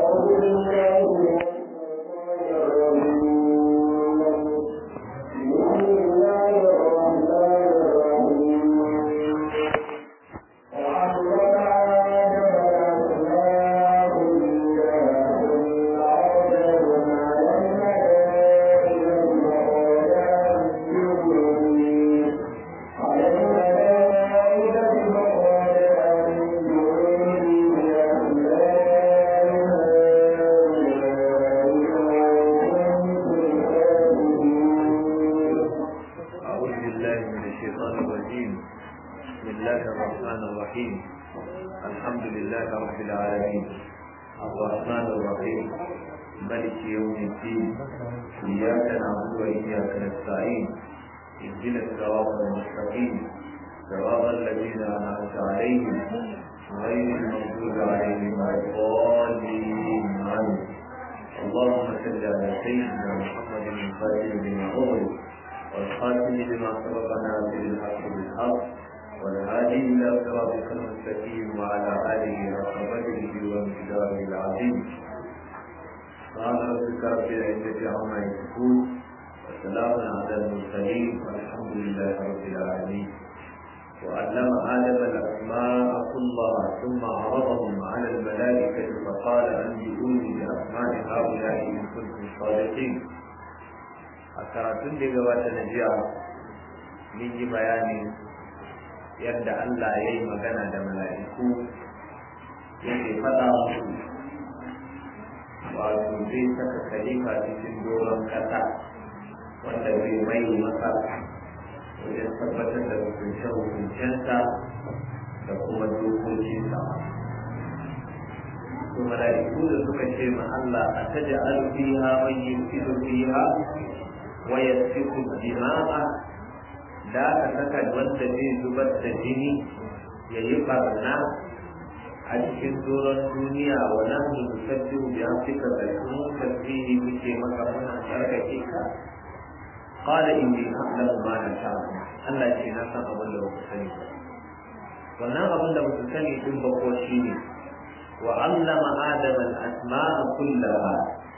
أعوذ بالله من الشيطان الرجيم بسم الله الرحمن الرحيم الحمد لله رب العالمين الرحمن الرحيم ملك يوم الدين إياك نعبد وإياك نستعين اهدنا الصراط المستقيم صراط الذين أنعمت عليهم غير المغضوب عليهم ولا الضالين آمين اللهم صل على سيدنا محمد الفاتح بما أغلق والخاتم لما سبق ناصر الحق بالحق والهادي الى صراطك المستقيم وعلى اله حق قدره وامتداره العظيم قال ربك رب العزه عما يصفون وسلام على المرسلين والحمد لله رب العالمين وعلم ادم الاسماء كلها ثم عرضهم على الملائكه فقال انبئوني باسماء هؤلاء ان كنتم صادقين a karatun da ya gabata na jiya mun yi bayani yadda Allah ya yi magana da mala'iku yake faɗa musu wato zai saka khalifa cikin doron ƙasa wanda zai mai masa wajen tabbatar da hukunce-hukuncensa da kuma dokokinsa to mala'iku da suka ce ma Allah a taja alfiha man yufidu fiha ويسفك الدماء da aka saka wanda zai zubar da jini ya yi barna a cikin doron duniya wa nahnu nusabbihu bi amrika da kuma tasbihi muke maka muna tsarkake ka qala inni a'lamu ma la ta'lamu Allah ce na san abin da ba sani ba wannan abin da ba sani din ba ko shine wa 'allama adama al-asma'a kullaha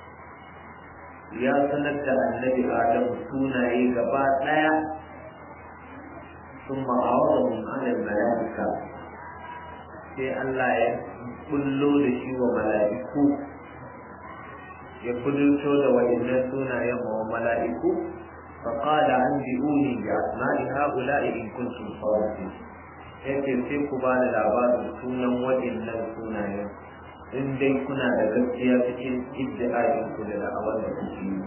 ya sanar da annabi adam sunaye gaba ɗaya sun ma'awarahun alal mala'ika sai Allah ya bullo da shi wa mala'iku ya kudurto da wa'innan sunayen wa mala'iku فقال أنبئوني بأسماء هؤلاء إن كنتم صادقين yake sai ku ba da labarin sunan waɗannan sunayen in dai kuna da gaskiya cikin iddi'a'in ku da da'awar da kuke yi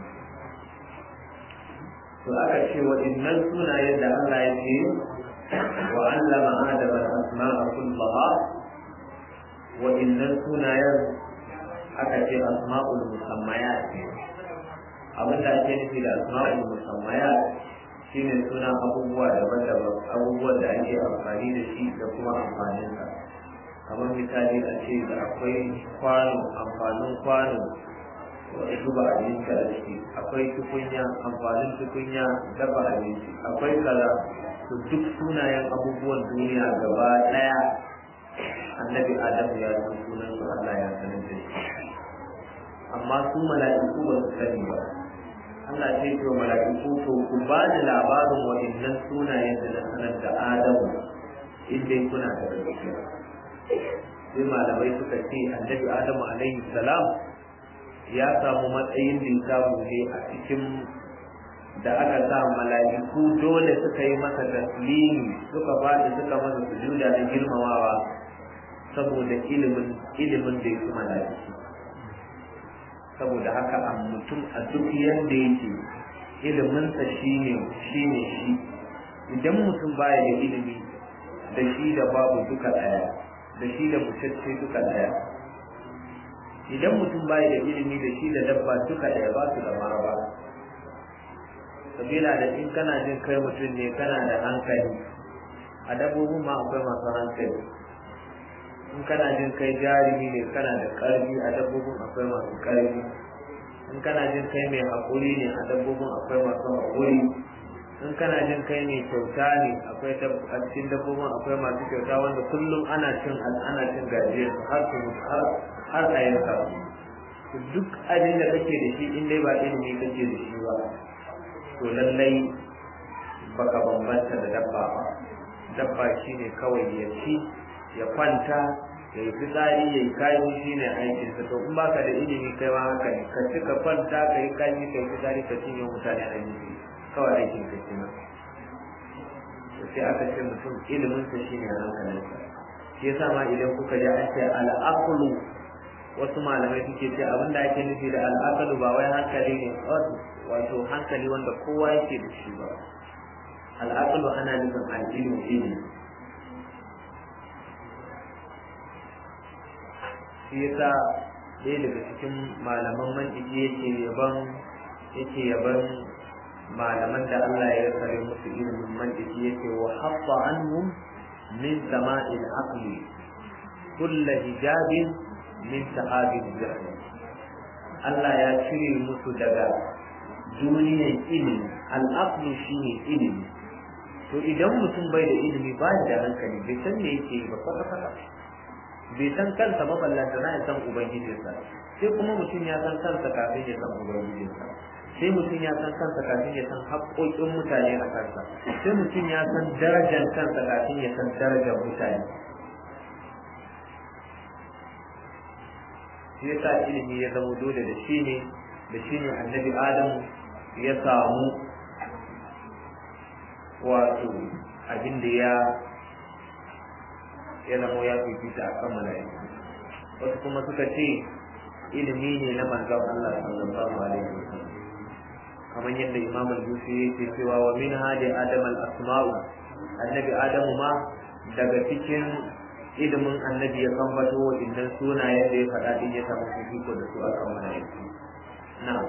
to aka ce waɗannan sunayen da Allah ya ce wa allama adama al-asma'a kullaha waɗannan sunayen aka ce asma'ul musammayat ne abin da ake nufi da asma'ul musammayat shine suna abubuwa daban-daban abubuwan da ake amfani da shi da kuma amfaninsa kamar misali a ce da akwai kwano amfanin kwano wani zuba abinci a ciki akwai tukunya amfanin tukunya dafa abinci akwai kaza to duk sunayen abubuwan duniya gaba daya annabi adam ya san sunan su Allah ya sanar da shi amma su mala'iku ba su sani ba Allah ce ce wa mala'iku to ku ba da labarin waɗannan sunayen da na sanar da Adamu in dai kuna da gaskiya sai malamai suka ce annabi adamu alaihi salam ya samu matsayin da ya samu ne a cikin da aka sa mala'iku dole suka yi masa taslimi suka faɗi suka masa sujuda na girmamawa saboda ilimin ilimin da yake mala'iku saboda haka a mutum a duk yanda yake iliminsa shine shine shi idan mutum baya da ilimi da shi da babu duka ɗaya da shi da mutacce duka ɗaya idan mutum bai da ilimi da shi da dabba duka ɗaya ba su da maraba sabila da in kana jin kai mutum ne kana da hankali a dabbobin ma akwai masu hankali in kana jin kai jarumi ne kana da ƙarfi a dabbobin akwai masu ƙarfi in kana jin kai mai haƙuri ne a dabbobin akwai masu haƙuri in kana jin kai mai kyauta ne akwai a cikin dabbobin akwai masu kyauta wanda kullum ana cin ana cin gajiyar har su mutu har har a yanka duk abin da kake da shi in dai ba ilimi kake da shi ba to lallai baka bambanta da dabba ba dabba shine kawai ya ci ya kwanta ya yi fitsari ya yi kayan shi ne aikinsa to in baka da ilimi kai ma haka ne ka ci ka kwanta ka yi kayan ka yi fitsari ka cinye mutane a jiki kawai aikin ka kenan sai aka ce mutum iliminsa shi ne hankalinsa shi yasa ma idan kuka ji an ce al'aqlu wasu malamai suke ce abin da ake nufi da al'aqlu ba wai hankali ne wato hankali wanda kowa yake da shi ba al'aqlu ana nufin al'ilmu ilimi shi yasa ɗaya daga cikin malaman mantiki yake yaban yake yaban malaman da Allah ya sare musu ilimin mantiki yake wa habba anhum min sama'il aqli kull hijabin min sahabil jahl Allah ya cire musu daga duniyar ilimi al'aqlu shine ilimi to idan mutum bai da ilimi ba da hankali bai san me yake ba kwata kwata bai san kansa ba ballanta na ya san ubangijinsa sai kuma mutum ya san kansa kafin ya san ubangijinsa sai mutum ya san kansa kafin ya san haƙoƙin mutane a kansa sai mutum ya san darajar kansa kafin ya san darajar mutane shi yasa ilimi ya zama dole da shi ne da shi ne annabi adamu ya samu wato abin da ya ya zama ya fifita a kan mala'iku wasu kuma suka ce ilimi ne na manzon Allah sallallahu alaihi wasallam kamar yadda Imam al-Busi yake cewa wa min hadi adam al-asma'u annabi adamu ma daga cikin ilimin annabi ya kambato wa innan sunayen da ya faɗa din ya samu fifiko da su akan mala'iku na'am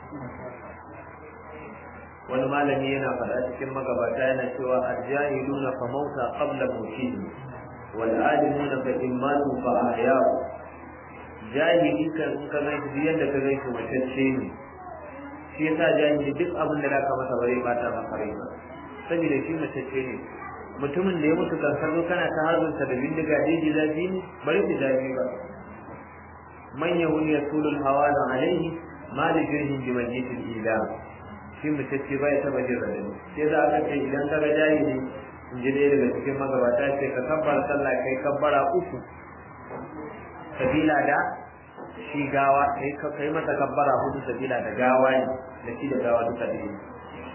wani malami yana faɗa cikin magabata yana cewa al-jahiluna fa mauta qabla mawtihim والعالمون فإمات فأحياء jahili kan in ka zai duk yadda ka zai matacce ne shi yasa jahili duk abin da zaka masa bare bata maka rai ba saboda shi matacce ne mutumin da ya mutu kan kallo kana ta hazunsa da bindiga daji zafi ne bari ku zafi ba man yahun yasulul hawala alaihi ma li jirhin bi majitil ila shi matacce bai taba jin radani sai za ka ce idan ka ga jahili in ji ɗaya daga cikin magabata ce ka kabbara sallah kai kabbara uku sabila da shi gawa kai kai masa kabbara hudu sabila da gawa ne da shi da gawa duka da ne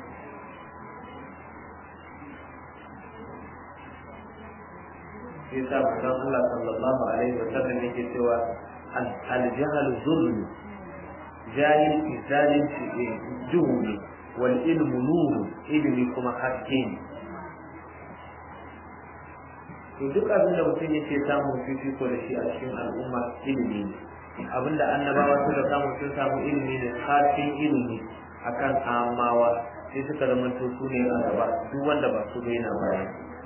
shi sa manzon Allah sallallahu alaihi wa sallam yake cewa al-jahl zulm jahil zalunci duhu ne wal ilmu nuru ilmi kuma haske ne to duk abin da mutum yake samun fifiko da shi a cikin al'umma ilimi ne abin da annabawa suka samu sun samu ilimi ne kafin ilimi akan amawa sai suka zama to su ne a gaba duk wanda ba su bai na baya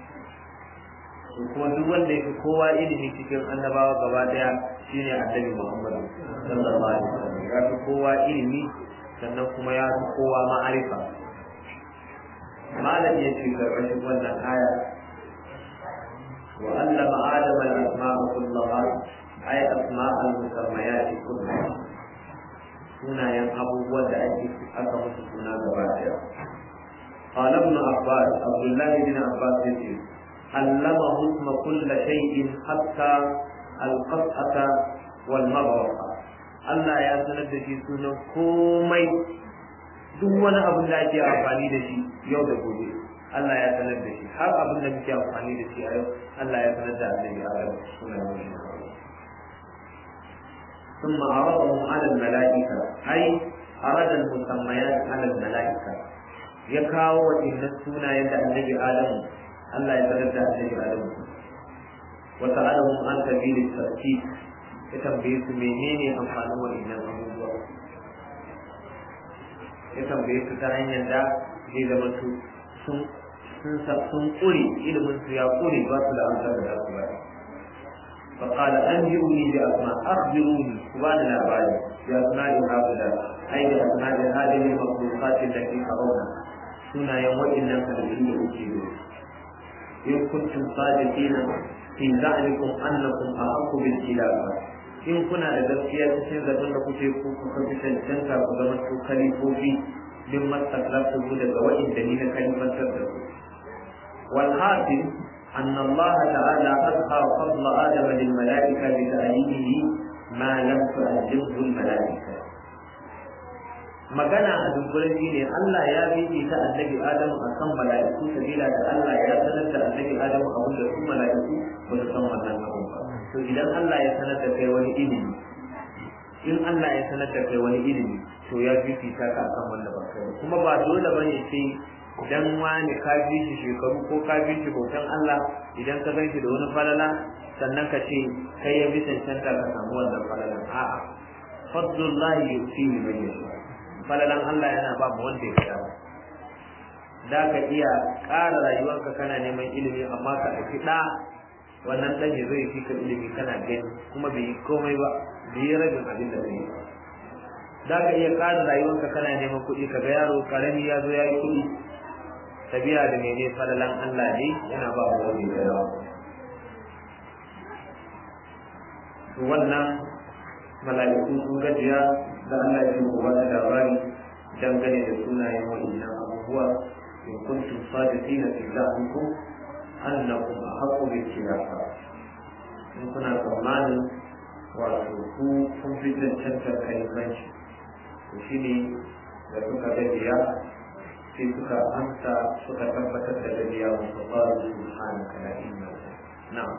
kuma duk wanda yake kowa ilimi cikin annabawa gaba daya shine annabi Muhammad sallallahu alaihi wasallam ya fi kowa ilimi sannan kuma ya fi kowa ma'arifa malam ya ce karkashin wannan aya وعلم آدم الأسماء كلها أي أسماء المسميات كلها هنا ينهب ودعك أكمل سنة جبادة قال ابن عباس عبد الله بن عباس يقول علمه اسم كل شيء حتى القطعة والمبرقة Allah ya sanar da shi sunan komai duk wani abin da ake amfani da shi yau da gobe Allah ya sanar da shi har abin da muke amfani da shi a yau Allah ya sanar da annabi Adam suna wani ثم عرضهم على الملائكة أي أراد المسميات على الملائكة يكاو إن السنة يد النبي آدم الله يتغدى النبي آدم وسألهم عن سبيل الترتيب يتنبيه منين أمحانه وإن الأمور يتنبيه تتعين يدا إذا ما sun sun sun kure ilimin su ya kure ba su da amsar da su ba فقال أنبئوني بأسماء أخبروني سبحان العباد بأسماء هؤلاء أي بأسماء هذه المخلوقات التي ترونها سنة يوم إن فلسين أجيبوا إن كنتم صادقين في زعمكم أنكم أحق بالخلافة in kuna da gaskiya cikin zaton da kuke ku kuka fi cancanta ku zama su kalifofi min mastaklaftu ku daga waɗanda ni na kalifantar da ku wal hasil أن الله تعالى أظهر فضل آدم للملائكة بتأييده ما لم تؤلفه الملائكة magana a dunkulen shi ne Allah ya bibi ta annabi Adamu a kan mala'iku sabila da Allah ya sanar da annabi Adamu abin da su mala'iku ba su san wannan abin ba to idan Allah ya sanar da kai wani ilimi in Allah ya sanar da kai wani ilimi to ya bibi ta ka akan wanda ba kai kuma ba dole bane sai dan wani ka bi shi shekaru ko ka bi shi bautan Allah idan ka gan shi da wani falala sannan ka ce kai ya bi cancanta ka samu wannan falalan a'a fadlullahi yusihi man yasha falalan Allah yana ba mu wanda ya sha da ka iya ƙara rayuwarka kana neman ilimi amma ka ɗauki ɗa wannan ɗan ya zo ya ka ilimi kana gani kuma bai yi komai ba bai yi rabin abin da zai yi ba za ka iya ƙara rayuwarka kana neman kuɗi ka ga yaro ƙarami ya zo ya yi kuɗi tabiya da mene falalan Allah ne yana ba mu wani da yawa wannan mala'iku sun gajiya da Allah ya yi wata labari dangane da sunayen wa'annan abubuwa in kuntum sadiqina fi da'akum annakum ahqqu bil khilafa in kuna tsammanin wato ku kun fi cancantar kalimanci to shine da suka gajiya sai suka amsa suka tabbatar da gajiya wasu qalu subhanaka la ilma lana na'am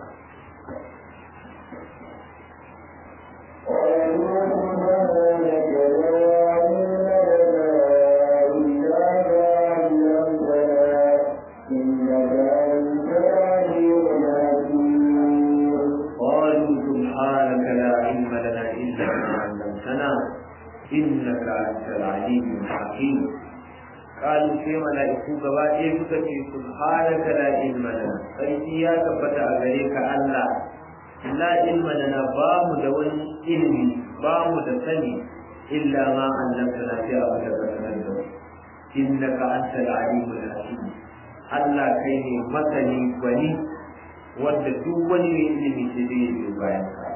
قالوا سبحانك لا علم لنا إلا ما علمتنا إنك أنت العليم الحكيم قالوا في ملائكة غبائي فكتي سبحانك لا علم لنا فإذا يا كبت أغريك الله لا علم لنا بام دون علمي بام دسني إلا ما علمتنا في أبدا إنك أنت العليم الحكيم Allah kai ne masani gwani wanda duk wani mai ilimi sai zai yi bayan ka.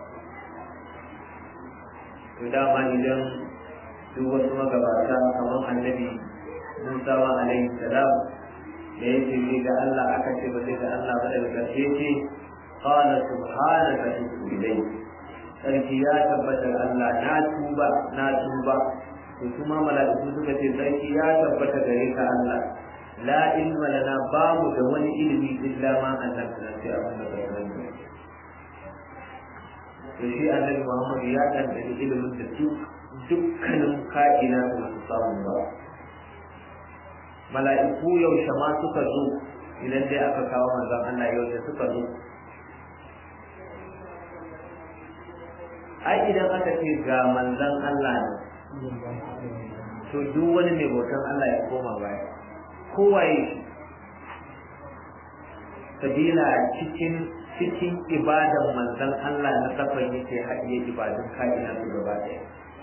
To dama idan duk wasu magabata kamar annabi Musa wa alaihi salam da ya ce ga Allah aka ce ba sai ga Allah ba daga ƙarshe ce qala subhanaka tubtu ilayk sarki ya tabbatar Allah na tuba na tuba to kuma mala'iku suka ce sarki ya tabbata gare ka Allah la ilma lana babu da wani ilimi illa ma annabta sai abin da ka sani to shi annabi Muhammad ya dan da ilimin da duk dukkanin ka'ina da su samu ba mala'iku yaushe ma suka zo idan dai aka kawo manzon Allah yaushe suka zo ai idan aka ce ga manzon Allah ne to duk wani mai bautan Allah ya koma baya kowaye sabila cikin cikin ibadan manzon Allah na kafan yake haɗiye ibadun ka'ina su gaba ɗaya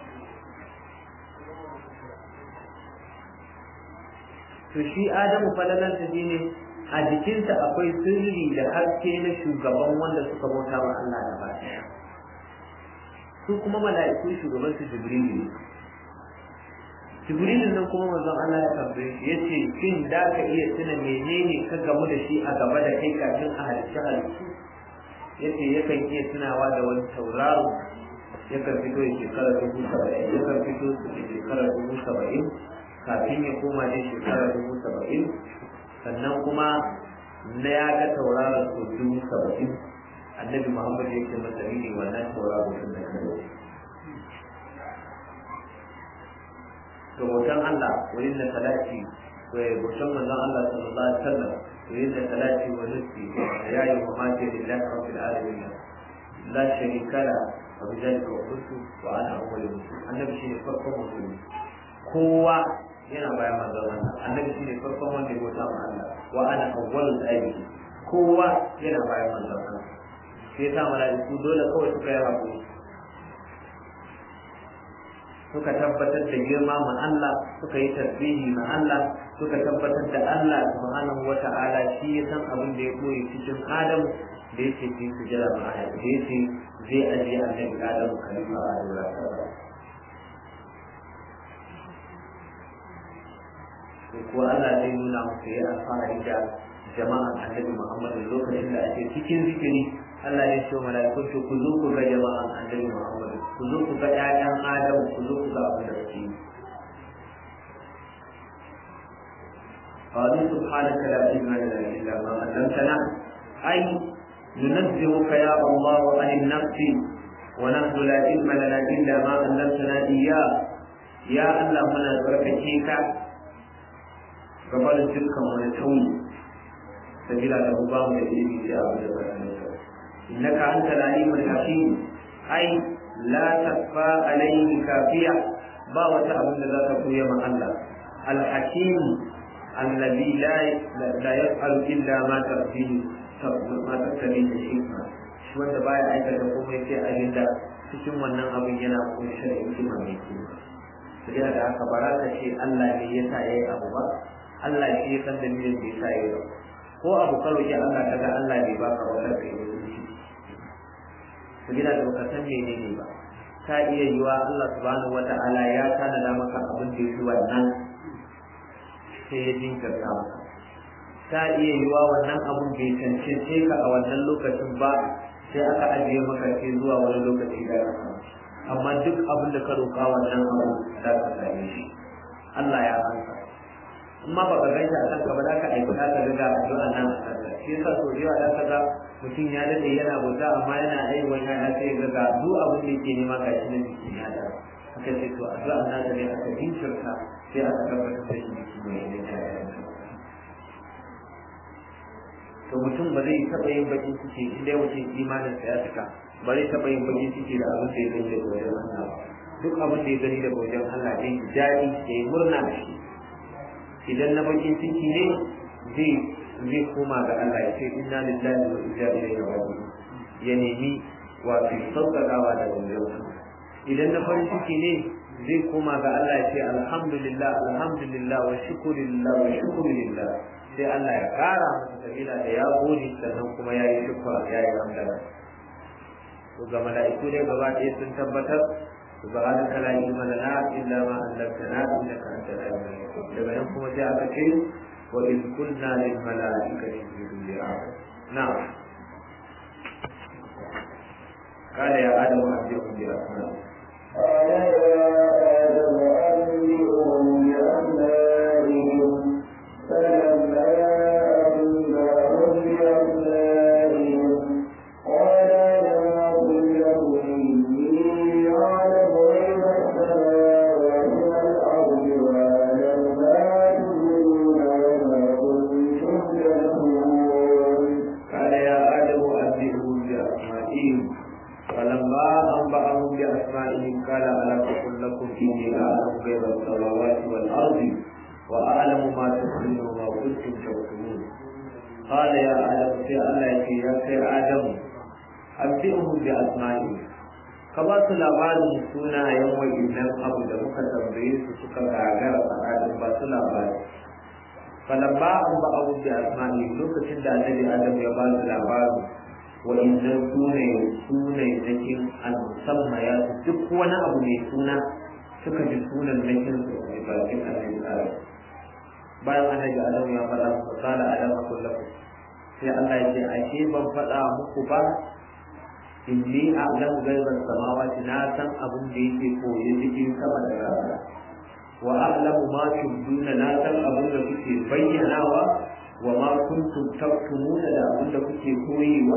to shi Adamu falalansa shi ne a jikinsa akwai sirri da haske na shugaban wanda suka bauta wa Allah gaba ɗaya su kuma mala'iku shugaban su Jibrilu ne Jibrilun nan kuma manzon Allah ya tambaye shi yace shin da ka iya tuna menene ka gamu da shi a gaba da kai kafin a halicci halittu yace yakan iya tunawa da wani tauraro yakan fito ya shekara dubu saba'in yakan fito ya shekara dubu saba'in kafin ya koma dai shekara dubu saba'in sannan kuma na ya ga tauraron sau dubu saba'in annabi muhammad ya ce masa ne wannan tauraro sun da kai to bautan Allah wurin da salati bautan manzon Allah sallallahu alaihi wasallam wurin da salati wa nufi ya yi wa mace lillahi rabbil alamin la sharika la wa bidalika umirtu wa ana awwalul muslimin annabi shine farkon musulmi kowa yana bayan manzon Allah annabi shine farkon wanda ya bauta ma Allah wa ana awwalul abidi kowa yana bayan manzon Allah sai ta mala'iku dole kawai suka yi hakuri suka tabbatar da girma ma Allah suka yi tasbihi ma Allah suka tabbatar da Allah subhanahu wata'ala shi ya san abin da ya koyi cikin Adam da yake fi sujada ma da yake zai ajiye annabi Adam khalifa a dora ko Allah zai nuna musu ya alfahari da jama'an annabi Muhammad lokacin da ake cikin zikiri Allah ya ce mala'ikun to ku zo ku ga jama'an annabi Muhammad ku zo ku ga ƴaƴan Adam ku zo ku ga abin da suke قالوا سبحانك لا علم لنا الا ما علمتنا اي ننزهك يا الله عن النفس ونحن لا علم لنا الا ما علمتنا اياه يا الله منا بركتك gabanin dukkan wani tauni sabila da mu ba mu da ilimi sai abu da bayanin sa innaka anta alimul hakim ai la takfa alayhi kafiya ba wata abin da za ka koya ma Allah al hakim alladhi la la yaf'alu illa ma tarfihi ma tattabi da hikma shi wanda baya aikata komai sai abin da cikin wannan abin yana kunshe da hikima mai kima sabila da haka ba za ka ce Allah ne yasa yayi abu ba Allah shi ya san dalilin da yasa yayi ko abu ka roki Allah kaga Allah bai baka ba kai da shi sabila da baka san menene ba ta iya yiwa Allah subhanahu wata'ala ya tanada maka abin da yake wannan sai ya jinkirta maka ta iya yiwa wannan abun bai cancance ka a wannan lokacin ba sai aka ajiye maka sai zuwa wani lokaci da amma duk abin da ka roƙa wannan abu za ka same shi Allah ya ansa amma ba ka gaita a kanka ba za ka aiki za ka riga addu'a nan a kanka shi yasa so da yawa za ka ga mutum ya dade yana bauta amma yana aiwa ya ya sai ga ga duk abin da yake nema ga shi na jikin ya da aka ce to addu'a nan da ne aka jinkirta sai aka tabbatar da shi jiki mai ne ta to mutum ba zai taɓa yin bakin ciki in dai mutum imanin sa ya cika ba zai taɓa yin bakin ciki da abin da ya gani da wajen Allah duk abin da ya gani da wajen Allah zai ji daɗi da ya murna da shi idan na bakin ciki ne zai zai koma ga Allah ya ce inna lillahi wa inna ilaihi raji'un ya nemi wato sauƙaƙawa da wajen idan na farin ciki ne zai koma ga Allah ya ce alhamdulillah alhamdulillah wa shukrulillah wa shukrulillah sai Allah ya ƙara masa sabila da ya gode sannan kuma ya yi shukra ya yi hamdala to ga mala'iku ne gaba ɗaya sun tabbatar سبحانك لا علم لنا الا ما علمتنا انك انت العليم الحكيم daga nan kuma sai aka ce wa in kunna lil malaikati isjudu li adam na'am قال يا آدم أنبئهم بأسمائهم قال يا آدم أنبئهم بأسمائهم فلما أنبأهم بأسمائهم قال لم أقل لكم إني أعلم غيب السماوات والأرض وأعلم ما تبدون وما كنتم تكتمون قال يا آدم أنبئهم بأسمائهم فلما أنبأهم بأسمائهم قال ألم أقل لكم إني أعلم غيب السماوات والأرض وأعلم ما تخفون وما كنتم تكتمون قال يا آدم في الله يا سي آدم أنبئهم بأسمائهم ka ba su labarin sunayen wa'innan abu da muka tambaye su suka gagara faɗaɗin ba su labari falamma an ba abu da asma'i lokacin da annabi adam ya ba su labarin wa'innan sunaye sunaye nakin al-musamma ya duk wani abu mai suna suka ji sunan nakin su mai bakin annabi adam bayan annabi adam ya faɗa musu kala adam kullakum sai Allah ya ce ashe ban faɗa muku ba inni a'lamu ghaiban samawati na san abin da yake koyi cikin sama da rana wa a'lamu ma tubduna na san abin da kuke bayyanawa wa ma kuntum taktumuna da abin da kuke koyewa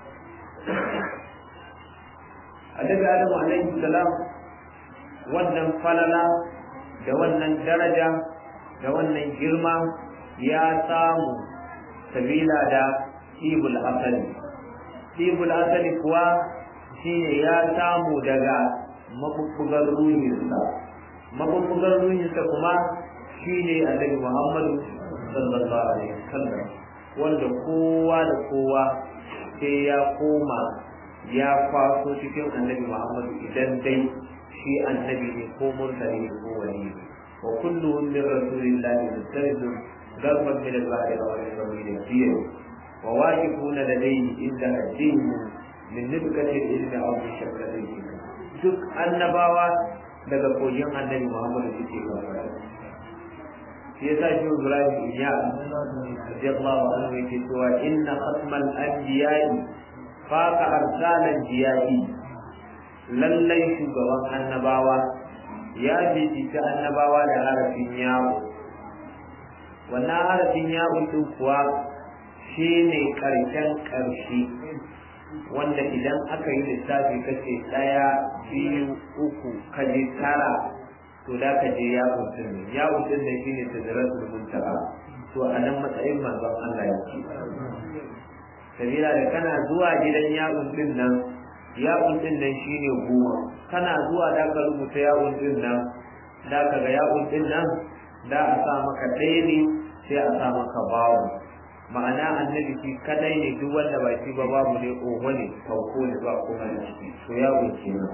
Annabi Adamu alaihi salam wannan falala da wannan daraja da wannan girma ya samu sabila da ibul asali ibul asali kuwa shine ya samu daga mabubbugar ruhinsa mabubbugar ruhinsa kuma shine annabi muhammadu sallallahu alaihi wasallam wanda kowa da kowa sai ya koma ya kwaso cikin annabi muhammadu idan dai shi annabi ne ko mursali ko wali ne wa kulluhum min rasulillahi mustaridun garban min al-bahri wa min sabil fiye wa waqifuna ladayhi inda addin min nibkati ilmi aw min shakkati duk annabawa daga kogin annabi Muhammad suke kafara shi yasa shi Ibrahim ya radiyallahu anhu yake cewa inna khatmal anbiya'i faqa arsalan jiya'i lallai shugaban annabawa ya bibita annabawa da harafin yawo wannan harafin yawo din kuwa shine karshen karshe wanda idan aka yi lissafi kace ɗaya biyu uku kaje tara to da ka je ya mutum ne ya mutum ne shine tazaratul muntaha to a nan matsayin manzon Allah yake sabila da kana zuwa gidan yawon din nan yawon din nan shine goma kana zuwa da ka rubuta yawon din nan da ka ga yawon din nan da a sa maka ɗaya ne sai a sa maka bawo ma'ana annabi shi kadai ne duk wanda ba shi ba babu ne oho ne sauko ne ba kuma da ciki to yawon kenan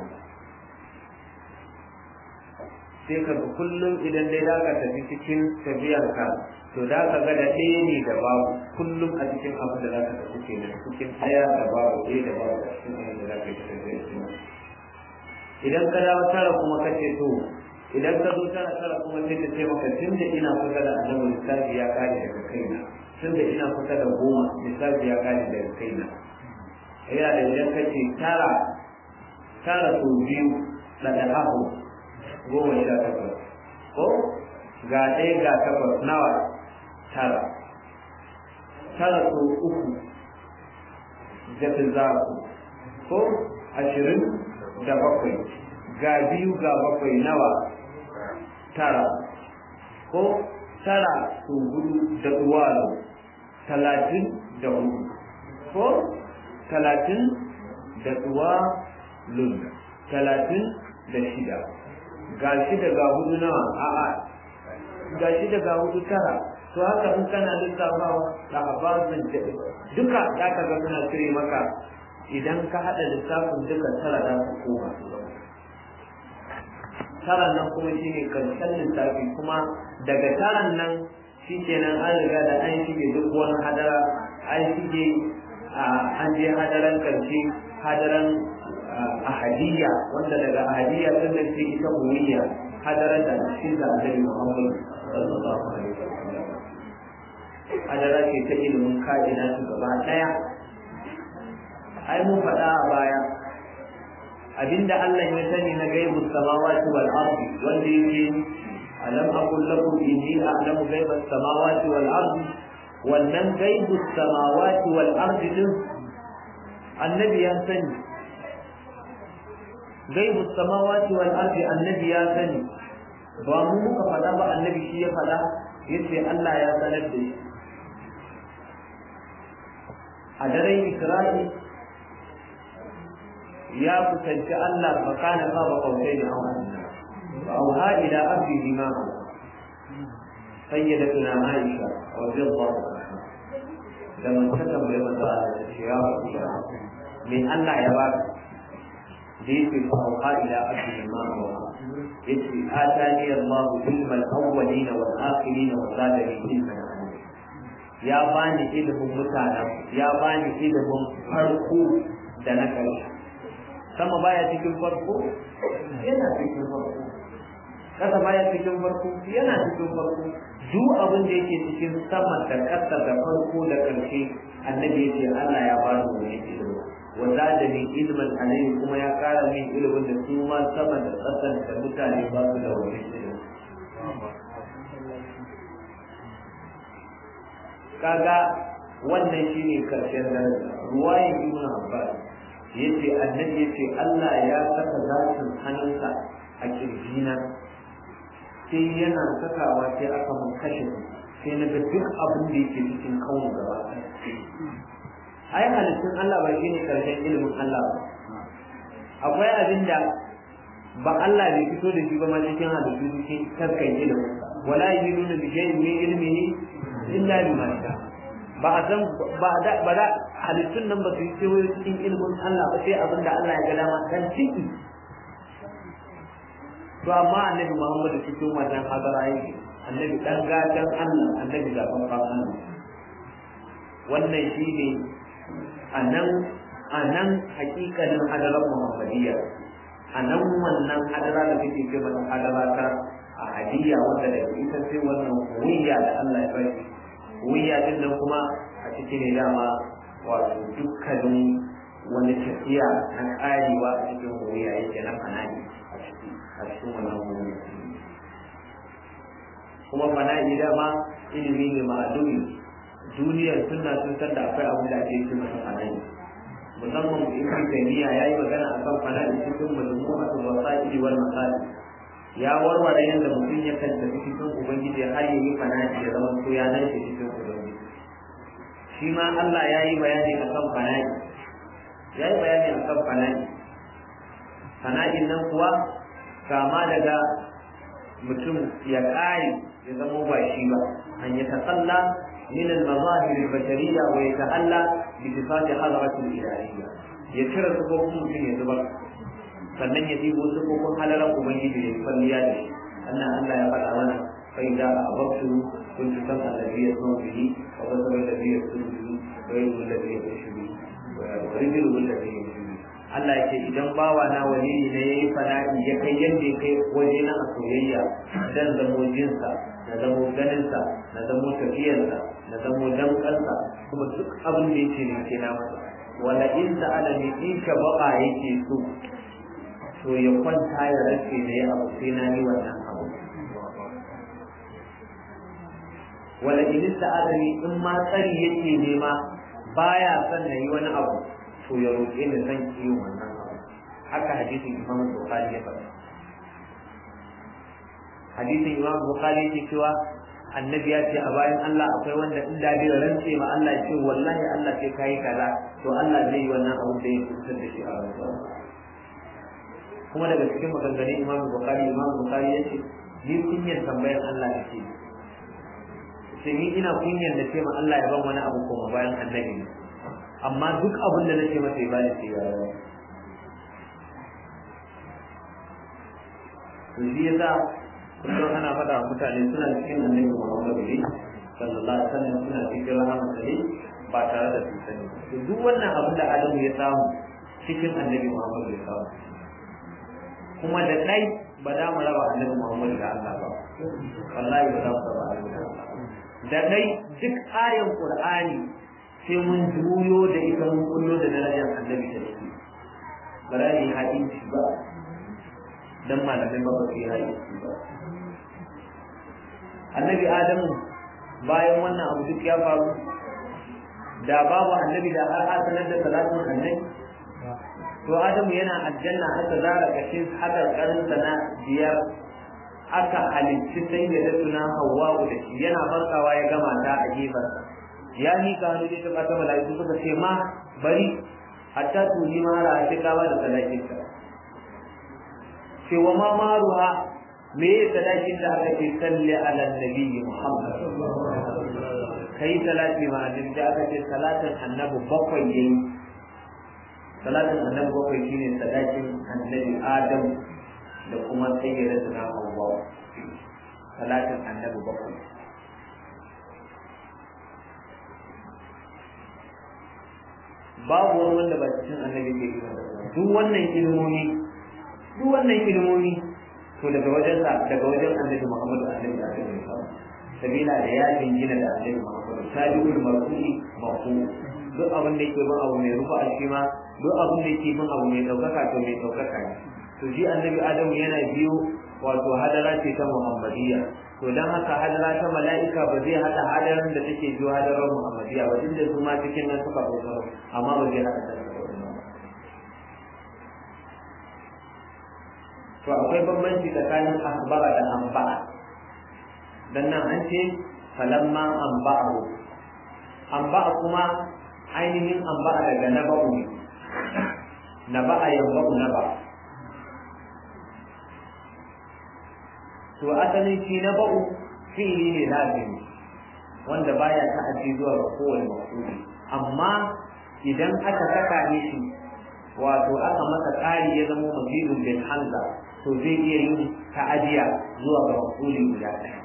sai ka ga kullum idan dai za ka tafi cikin tafiyarka to da ka ga da ɗaya ne da babu kullum a cikin abin da za ka tafi kenan cikin ɗaya da babu ɗaya da babu a cikin abin da za ka tafi idan ka dawo tara kuma ka ce to idan ka zo tara tara kuma sai ka ce maka tun da ina kusa da annabi lissafi ya kare daga kaina tun da ina kusa da goma lissafi ya kare daga kaina yana da idan ka ce tara tara sau biyu na da ahu goma sha takwas ko ga ɗaya ga takwas nawa tara tara so uku jafi zaku ko ashirin da bakwai ga biyu ga bakwai nawa tara ko tara so hudu da duwalo talatin da hudu ko talatin da duwalun talatin da shida ga shi daga hudu nawa a'a ga shi daga hudu tara to haka in kana lissafawa da abasin duka ya ka ga suna cire maka idan ka haɗa lissafin duka tara za su koma taran nan kuma shine karshen lissafi kuma daga taran nan shi kenan an riga da an shige duk wani hadara an shige an je hadaran karshe hadaran ahadiyya wanda daga ahadiyya sun da ce ita umiyya hadarar da cikin da annabi Muhammad sallallahu alaihi wasallam hadara ce ta ilimin kaina su gaba daya ai mun faɗa a baya abinda Allah ya sani na gaibu samawati wal ardi wanda yake alam aqul lakum inni a'lamu ghaiba samawati wal ardi wannan gaibu samawati wal ardi din annabi ya sani gaibu samawati wal ardi annabi ya sani ba mu muka faɗa ba annabi shi ya faɗa yace Allah ya sanar da shi a daren Isra'i ya kusanci Allah fa kana ba ba kautai da hawa wa auha ila abdihi ma sayyidatuna Aisha radiyallahu anha da man ta tambaye manzo Allah ta ce ya Rasulullah me Allah ya baka da yake fauka ila abdi ma huwa yace atani Allah ilma al-awwalin wal akhirin wa zadani ilman ya bani ilimin mutanen ya bani ilimin farko da na ƙarshe sama baya cikin farko yana cikin farko kasa baya cikin farko yana cikin farko duk abin da yake cikin sama da ƙasa da farko da ƙarshe annabi yace Allah ya bani wani ilimi وزادني علما عليه كما يا قال من علم da su ma sama da ƙasan da mutane ba su da wani ilimi kaga wannan shine karshen daraja ruwayin ibn abbas yace annabi yace Allah ya saka zatin hannunsa a kirjina sai yana sakawa sai aka mun kashe sai na ga duk abin da yake cikin kawo gaba ai halittun Allah ba shine karshen ilimin Allah ba akwai abin da ba Allah bai fito da shi ba ma cikin halittu cikin taskan ilimin wala yununa bi shay'in min ilmihi illa bima sha ba a san ba da ba da halittun nan ba su yi cewa cikin ilimin Allah ba sai abin da Allah ya ga dama dan ciki to amma annabi Muhammad cikin wannan hadara yake annabi dan gatan Allah annabi zaban Allah wannan shine anan anan hakikanin hadarar Muhammadiyya anan wannan hadara da kake ce mata hadara ta a hadiya wanda da ita sai wannan wiyya da Allah ya bari wiyya din nan kuma a cikin ne dama wato dukkanin wani tafiya na karewa a cikin wiyya yake na fanani a ciki a cikin wannan wiyya kuma fana'i dama ilimi ne ma'adumi duniyar suna sun san da akwai abin da ake yi masa fana'i musamman ibn taymiya yayi magana akan fana'i cikin majmu'atul wasa'il wal masalih ya warware yadda mutum ya kan tafi cikin ubangiji har ya yi fana'i ya zama ko ya nan shi cikin ubangiji shi ma Allah ya yi bayani akan fana'i ya yi bayani akan fana'i fana'in nan kuwa kama daga mutum ya ƙare ya zama ba shi ba an ya tasalla min al-mazahir al-bashariyya wa yata'alla bi sifati hadratil ilahiyya ya cire sufofin mutum ya zubar sannan ya ɗibo sufofin halalan ubangiji ya kwalliya da shi annan Allah ya faɗa mana kai da ababtu kun ci san annabi ya zo bihi wa basar annabi ya zo bihi wa yadu annabi ya zo bihi wa rijlu annabi ya zo bihi Allah ya ce idan bawa na wali ne yayi fana'i ya kai yanda ya kai waje na soyayya dan zamo jinsa na zamo ganinsa na zamo tafiyarsa na zamo damkansa kuma duk abin da yake ne ke na masa wala in sa'ala ni in ka baka yake so to ya kwanta ya rage da ya abu sai na yi wannan abu wala in sa'ala ni in ma tsari yake nema baya son na yi wani abu to ya roƙe ni zan yi wannan abu haka hadisin imam bukhari ya faɗa hadisin imam bukhari yake cewa annabi ya ce a bayan Allah akwai wanda in da bai rantse ma Allah ya ce wallahi Allah sai kai kaza to Allah zai yi wannan abu da ya kusa da shi a rayuwa kuma daga cikin maganganun imam bukhari imam bukhari ya ce ni kunyar tambayar Allah nake sai ni ina kunyar da ce ma Allah ya ban wani abu kuma bayan annabi amma duk abin da nake masa ya bani sai ya rawa to shi yasa kullum ana faɗa wa mutane suna cikin annabi Muhammadu ne sallallahu alaihi wasallam suna cikin rahama ne ba tare da sun sani to duk wannan abin da Adamu ya samu cikin annabi Muhammadu ya samu kuma da dai ba za mu raba annabi Muhammadu da Allah ba wallahi ba za mu raba annabi da Allah da dai duk ayan Qur'ani sai mun juyo da ita mun kullo da darajar annabi da shi ba za mu yi hadisi ba dan malamin ba ba su yi hadisi ba annabi adamu bayan wannan abu duk ya faru da babu annabi da har asanar da salatin annabi to adamu yana aljanna aka zara kashin haka karin na biyar aka halicci sai da tuna hawwa'u da shi yana farkawa ya gama ta a gefarsa ya mika hannu da ta bata mala'iku suka ce ma bari hatta tuni ma ra ta kawa da salatinka ce wa ma maruha me ya sadakin da aka ce salli ala nabi Muhammad kai salati ma annabi da aka ce salatin annabi bakwai yayi salatin annabi bakwai shine sadakin annabi Adam da kuma sayyidatuna Hawwa salatin annabi bakwai babu wani wanda ba cikin annabi ke yi duk wannan ilimomi duk wannan ilimomi to daga wajen sa daga wajen annabi Muhammadu annabi da annabi sabila da ya jingina da annabi Muhammadu sabiqul marfu'i marfu duk abin da yake bin abu mai rufa a shi ma duk abin da yake bin abu mai daukaka to mai daukaka ne to shi annabi Adamu yana biyo wato hadara ce ta Muhammadiyya to dan haka hadara ta mala'ika ba zai hada hadarin da take biyo hadarar Muhammadiyya ba duk da su ma cikin nan suka bauta amma ba zai hada da to akwai bambanci tsakanin akhbara da anba'a dan nan an ce falamma anba'ahu anba'a kuma ainihin anba'a daga naba'u ne naba'a yanba'u naba to asalin shi naba'u fi'ili ne lazimi wanda baya ta'addi zuwa ga kowane mafuli amma idan aka saka ne shi wato aka masa ƙari ya zama mazidun bin hamza to to zai iya yin ta'adiya zuwa ga mafuli guda ɗaya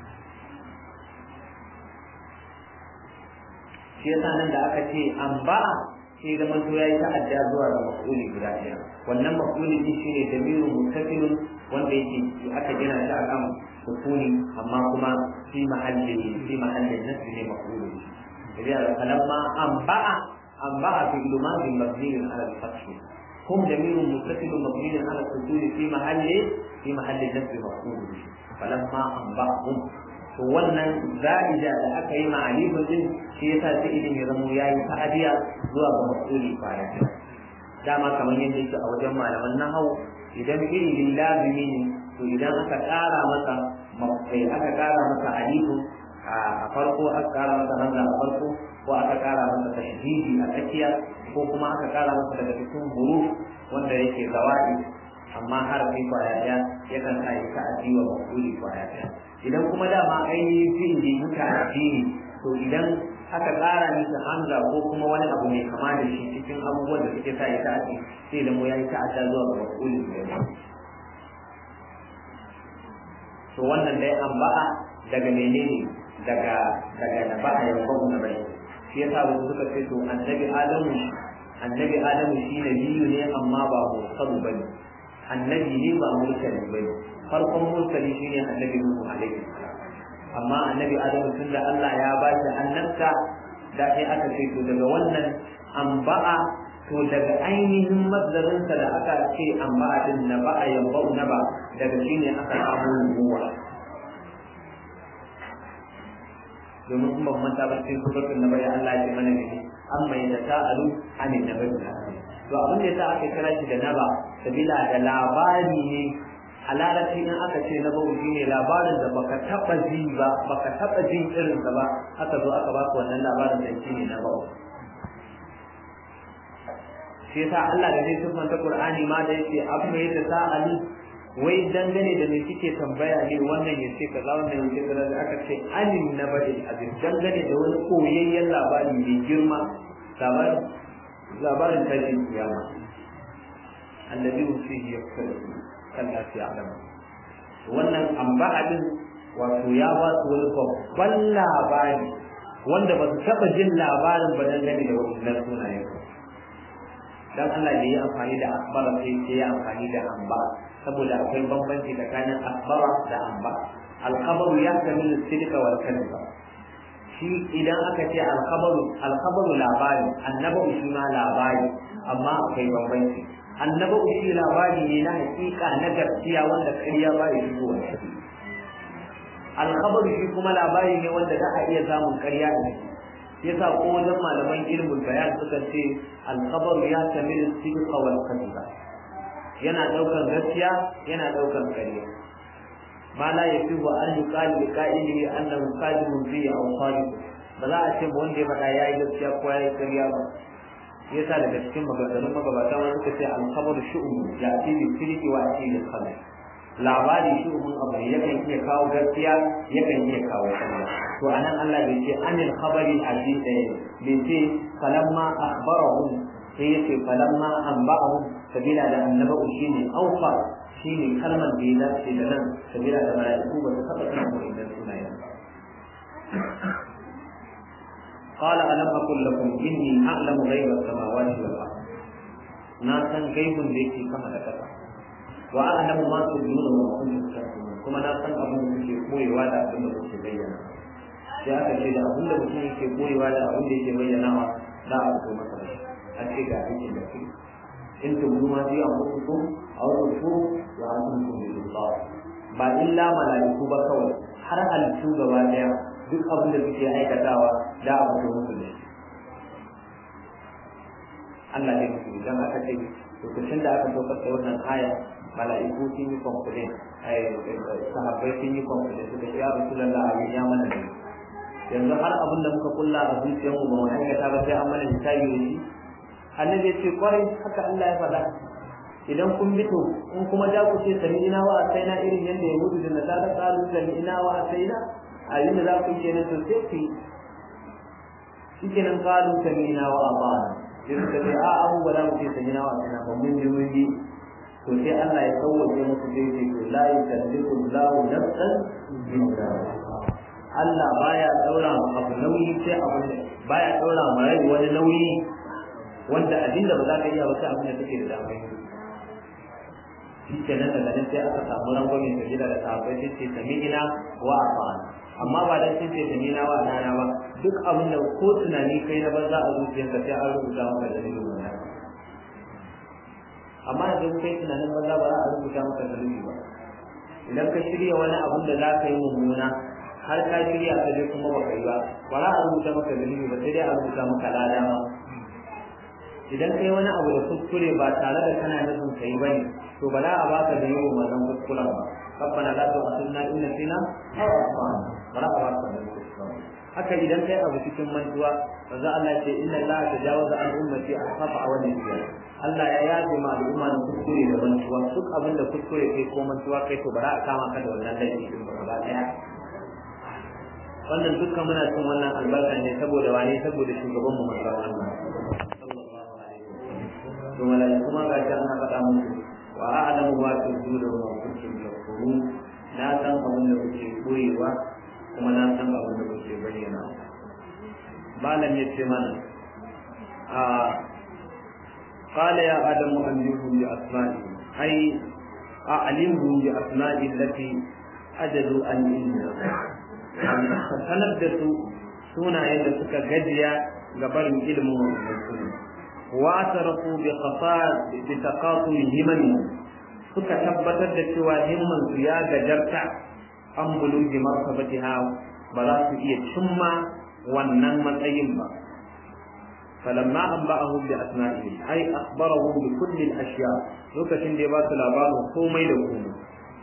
shi yasa nan da aka ce an ba'a sai da manto yayi ta'adda zuwa ga mafuli guda ɗaya wannan mafuli din shine damiru mustaqilun wanda yake aka gina shi akan sukuni amma kuma fi mahalli fi mahallin nasbi ne mafuli idan falamma an ba'a an ba'a fi ilmadin mabniyin ala al-fath هم ضمير متصل مبني على السكون في محل في محل النصب مفعول به فلما انبأهم to wannan za'ida da aka yi ma'alifin din shi yasa sai idan ya zamo yayi ta'adiya zuwa ga mas'uli baya dama kamar yadda yake a wajen malaman nahau idan fi'ilin lazimi ne to idan aka ƙara masa mafai aka ƙara masa alifu a farko aka ƙara masa hamza a farko ko aka ƙara masa tashdidi a tsakiya ko kuma aka ƙara masa daga cikin huruf wanda yake zawadi amma harafi kwaya ɗaya yakan sa ya ta'addi wa mafuli kwaya ɗaya idan kuma dama ainihin fi'ili muka addini to idan aka ƙara masa hamza ko kuma wani abu mai kama da shi cikin abubuwan da suke sa ya ta'addi sai da mu ya yi ta'adda zuwa ga mafuli da to wannan dai an ba'a daga menene daga daga da ba'a ya babu na bai shi yasa wasu suka ce to annabi adamu annabi adamu shi nabiyu ne amma ba mursalu bane annabi ne ba mursali bane farkon mursali shine annabi nuhu alaihi salam amma annabi adamu tunda Allah ya ba shi annabta da sai aka ce to daga wannan amba'a to daga ainihin mazdarinsa da aka ce amba'a din na ba'a yambau na ba daga shine aka samu nubuwa domin kuma manta ba cikin suratul nabai Allah ya ce mana ne amma ya ta'alu anin nabai to abin da yasa aka kira shi da naba sabila da labari ne a larabci in aka ce na bau shine labarin da baka taba ji ba baka taba jin irin sa ba aka zo aka baka wannan labarin da shine na bau shi yasa Allah da zai siffanta Qur'ani ma da yake abu ne da sa'ali wai dangane da me suke tambaya ne wannan ya ce kaza wannan ya ce kaza da aka ce anin na bari abin dangane da wani koyayyen labari mai girma labarin labarin tashin kiyama annabi fihi yakfuru kalla fi alama wannan amba'adin wato ya ba su wani babban labari wanda ba su taɓa jin labarin ba dangane da wannan sunayen dan Allah da ya amfani da akbara sai sai ya amfani da amba saboda akwai bambanci tsakanin akbara da amba alkhabaru ya kamilu sidqa wal kadhiba shi idan aka ce alkhabaru alkhabaru labari annabu shi ma labari amma akwai bambanci annabu shi labari ne na hakika na gaskiya wanda ƙarya ba ya shigo wani alkhabaru shi kuma labari ne wanda za a iya samun ƙarya a ciki yasa ko wajen malaman ilmul bayan suka ce alkhabaru ya tamilu sidqa wal kadhiba yana daukar gaskiya yana daukar ƙarya ma la yafihu an yuqali li qa'ilihi annahu qadimun fi aw sadiq ba za a ce ba wanda ya faɗa yayi gaskiya ko yayi ƙarya ba yasa daga cikin maganganun magabata wani suka ce alkhabaru shu'um ya fi bi sidqi wa fi bi khabar labari shu'umun abu ne yakan iya kawo gaskiya yakan iya kawo ƙarya to anan Allah bai ce anil khabari hadith bai ce falamma akhbarahum sai yace falamma anba'ahum sabila da annabawu shine aufa shine kalmar da ya dace da nan sabila da mala'iku ba su taba sanin wannan sunayen قال ألم أقل لكم إني أعلم غيب السماوات والأرض ناسا غيب ليس كما ذكرت وأعلم ما تبدون وما كنتم تكتمون كما ناسا أبو في قوي ولا أبو في بينا sai aka ce da abin da mutum yake koyewa da abin da yake bayyanawa za a fito masa da a ce ga aikin da ke in tubu ma fi an mutu a wani su wa an sun kuma yi ba illa mala'iku ba kawai har halittu gaba daya duk abin da suke aikatawa da a fito musu da shi Allah ne musu idan aka ce lokacin da aka saukar da wannan aya mala'iku sun yi complain sahabbai sun yi complain suka ce ya rasulullah abin ya mana ne yanzu har abin da muka kulla a zuciyarmu ba mu aikata ba sai an mana hisabi da shi annabi ya ce kwarai haka Allah ya faɗa idan kun bi to in kuma da ku ce sami ina wa asaina irin yadda ya gudu da nasara kalu sami ina wa asaina a yin da za ku yi kenan to sai ku yi shi kenan kalu sami ina wa abana sai suka ce a abu ba za mu ce sami ina wa asaina ba mun ji mun ji to sai Allah ya sauwaje musu sai ce to la yukallifu Allahu nafsan illa Allah baya daura abu nauyi sai abu baya daura ma rai wani nauyi wanda abinda ba za ka iya ba sai abin da take da dama shi kenan daga nan sai aka samu rangwamin da gida da sahabbai sai ce sami'ina wa afa'ana amma ba dan sun ce sami'ina wa afa'ana ba duk abin da ko tunani kai na banza a zuciyarka sai an rubuta maka dalilin wannan amma idan kai tunanin banza ba za a rubuta maka dalili ba idan ka shirya wani abin da za ka yi mummuna har ka shirya ka je kuma ba kai ba ba za a rubuta maka dalili ba sai dai a rubuta maka lada ma idan kai wani abu da kuskure ba tare da kana nufin kai ba ne to ba za a baka da yawan wannan kuskuren ba rabbana la tu'akhidna in nasina aw akhtana ba za a baka da kuskuren haka idan kai abu cikin mantuwa manzo Allah ya ce inna Allah tajawaza an ummati ahfafa wa nasiya Allah ya yaje ma al'umma da kuskure da mantuwa duk abin da kuskure kai ko mantuwa kai to ba za a kama ka da wannan laifi din ba gaba daya wannan dukkan muna cin wannan albarka ne saboda wane saboda shugaban mu manzo Allah to malaiku kuma ga shi ana faɗa musu wa a'lamu ma tubduna wa kuntum takfurun na san abin da kuke koyewa kuma na san abin da kuke bayyana malam ya ce mana a قال يا آدم أنبئهم بأسمائهم أي أعلمهم بأسماء التي أجدوا أن إنها sanar da su sunayen da suka gajiya ga barin ilimin wannan sunan wa tarafu bi qasad bi taqatul himami suka tabbatar da cewa himman su ya gajarta an buluji martabatiha ba za su iya cimma wannan matsayin ba فلما أنبأهم بأسمائهم أي أخبرهم بكل الأشياء لوكاشن دي باسو لابارو كومي da komai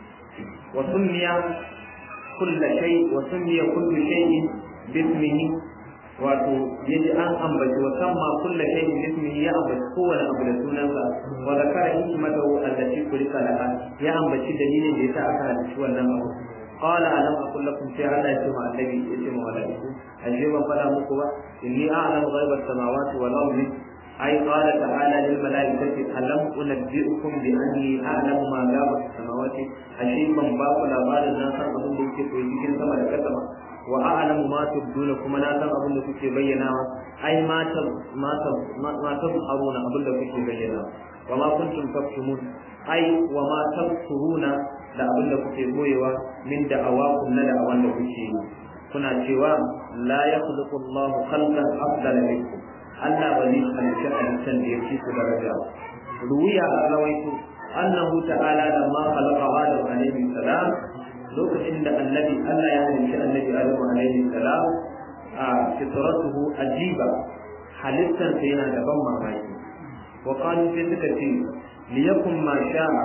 وسمي كل شيء وسمي كل شيء باسمه wato yaji an ambaci wa samma kulla shay'in bismihi ya ambaci kowane abu da sunansa wa zakara hikmatahu allati kulika laha ya ambaci dalilin da yasa aka halicci wannan abu qala alam aqul lakum sai Allah ya ce ma annabi ya ce ma malaiku ashe ban fada muku ba inni a'lamu ghaiba as-samawati wal ardi ay qala ta'ala lil malaikati alam unabbi'ukum bi anni a'lamu ma ghaba as-samawati ashe ban ba ku labarin na san abin da yake koyi cikin sama da kasa ba wa a'lamu ma tubduna kuma na san abin da kuke bayyanawa ai ma ta ma ta ma ta haruna abin da kuke bayyana wa ma kuntum taktumun ai wa ma tafsuruna da abin da kuke boyewa min da awakum na da awan da kuke yi kuna cewa la yakhluqu Allah khalqan afdala minkum Allah ba zai halitta halittan da yake ku daraja ruwiya a rawaitu annahu ta'ala lamma khalaqa Adam alayhi salam lokacin da annabi Allah ya halitta annabi Adam alaihi salam a fitratuhu ajiba halittar sa yana da ban mamaki wa qalu sai suka ce liyakum ma sha'a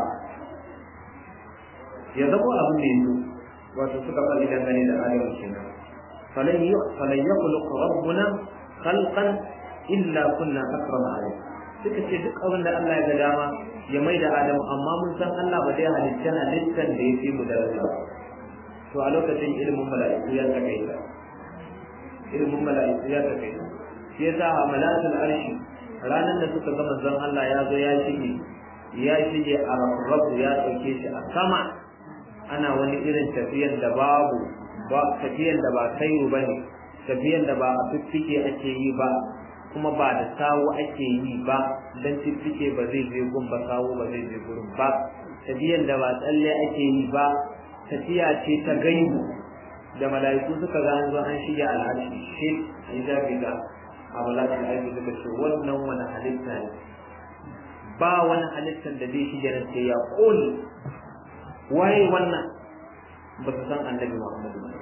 ya zabo abin da yanzu wato suka faɗi dangane da Adam kenan falan yi falan yakhluq rabbuna khalqan illa kunna akrama alayhi suka ce duk abin da Allah ya ga dama ya mai da Adam amma mun san Allah ba zai halitta halittar da ya fi mu daraja ba to a lokacin ilimin mala'iku ya takaita ilimin mala'iku ya takaita shi yasa a malatul arshi ranar da suka ga manzon Allah ya zo ya shige ya shige a rabu ya dauke shi a sama ana wani irin tafiyan da babu ba tafiyan da ba kairu bane tafiyan da ba a fiffike ake yi ba kuma ba da sawu ake yi ba dan fiffike ba zai je gun ba sawu ba zai je gurin ba tafiyan da ba tsalle ake yi ba tafiya ce ta gaibu da mala'iku suka ga an zo an shige al'arshi shi an zafi ga a mala'ikun aiki suka ce wannan wani halitta ne ba wani halittar da zai shige nan sai ya kone waye wannan ba su san annabi muhammadu ba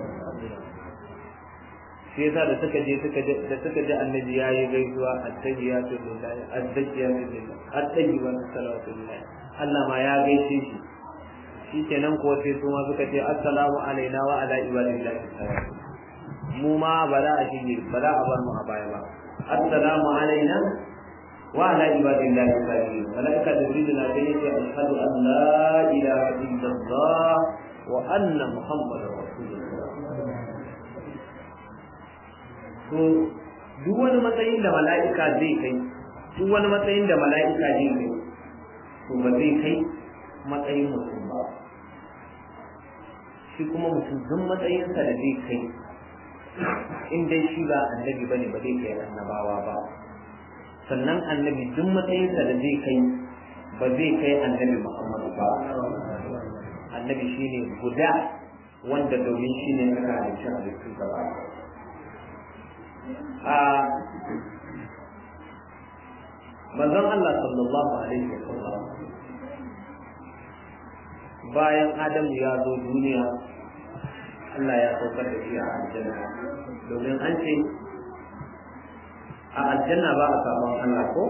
shi yasa da suka je suka je da suka je annabi yayi gaisuwa at-tayyibatu lillahi at-tayyibatu lillahi at-tayyibatu salatu lillahi Allah ma ya gaishe shi shi kenan ko sai su ma suka ce assalamu alaina wa ala ibadillahi mu ma ba za a shige ba za a bar mu a baya ba assalamu alaina wa ala ibadillahi salihin malaika jibril na sai yace ashhadu an la ilaha illallah wa anna muhammadar rasulullah to duk wani matsayin da mala'ika zai kai duk wani matsayin da mala'ika zai kai to ba zai kai matsayin mutum ba shi kuma mutum duk matsayinsa da zai kai in dai shi ba annabi bane ba zai kai annabawa ba sannan annabi duk matsayinsa da zai kai ba zai kai annabi Muhammadu ba annabi shine guda wanda domin shi ne aka halicci halittu gaba a manzon Allah sallallahu alaihi wa sallam bayan Adamu ya zo duniya Allah ya saukar da shi a aljanna domin an ce a aljanna ba a samun Allah ko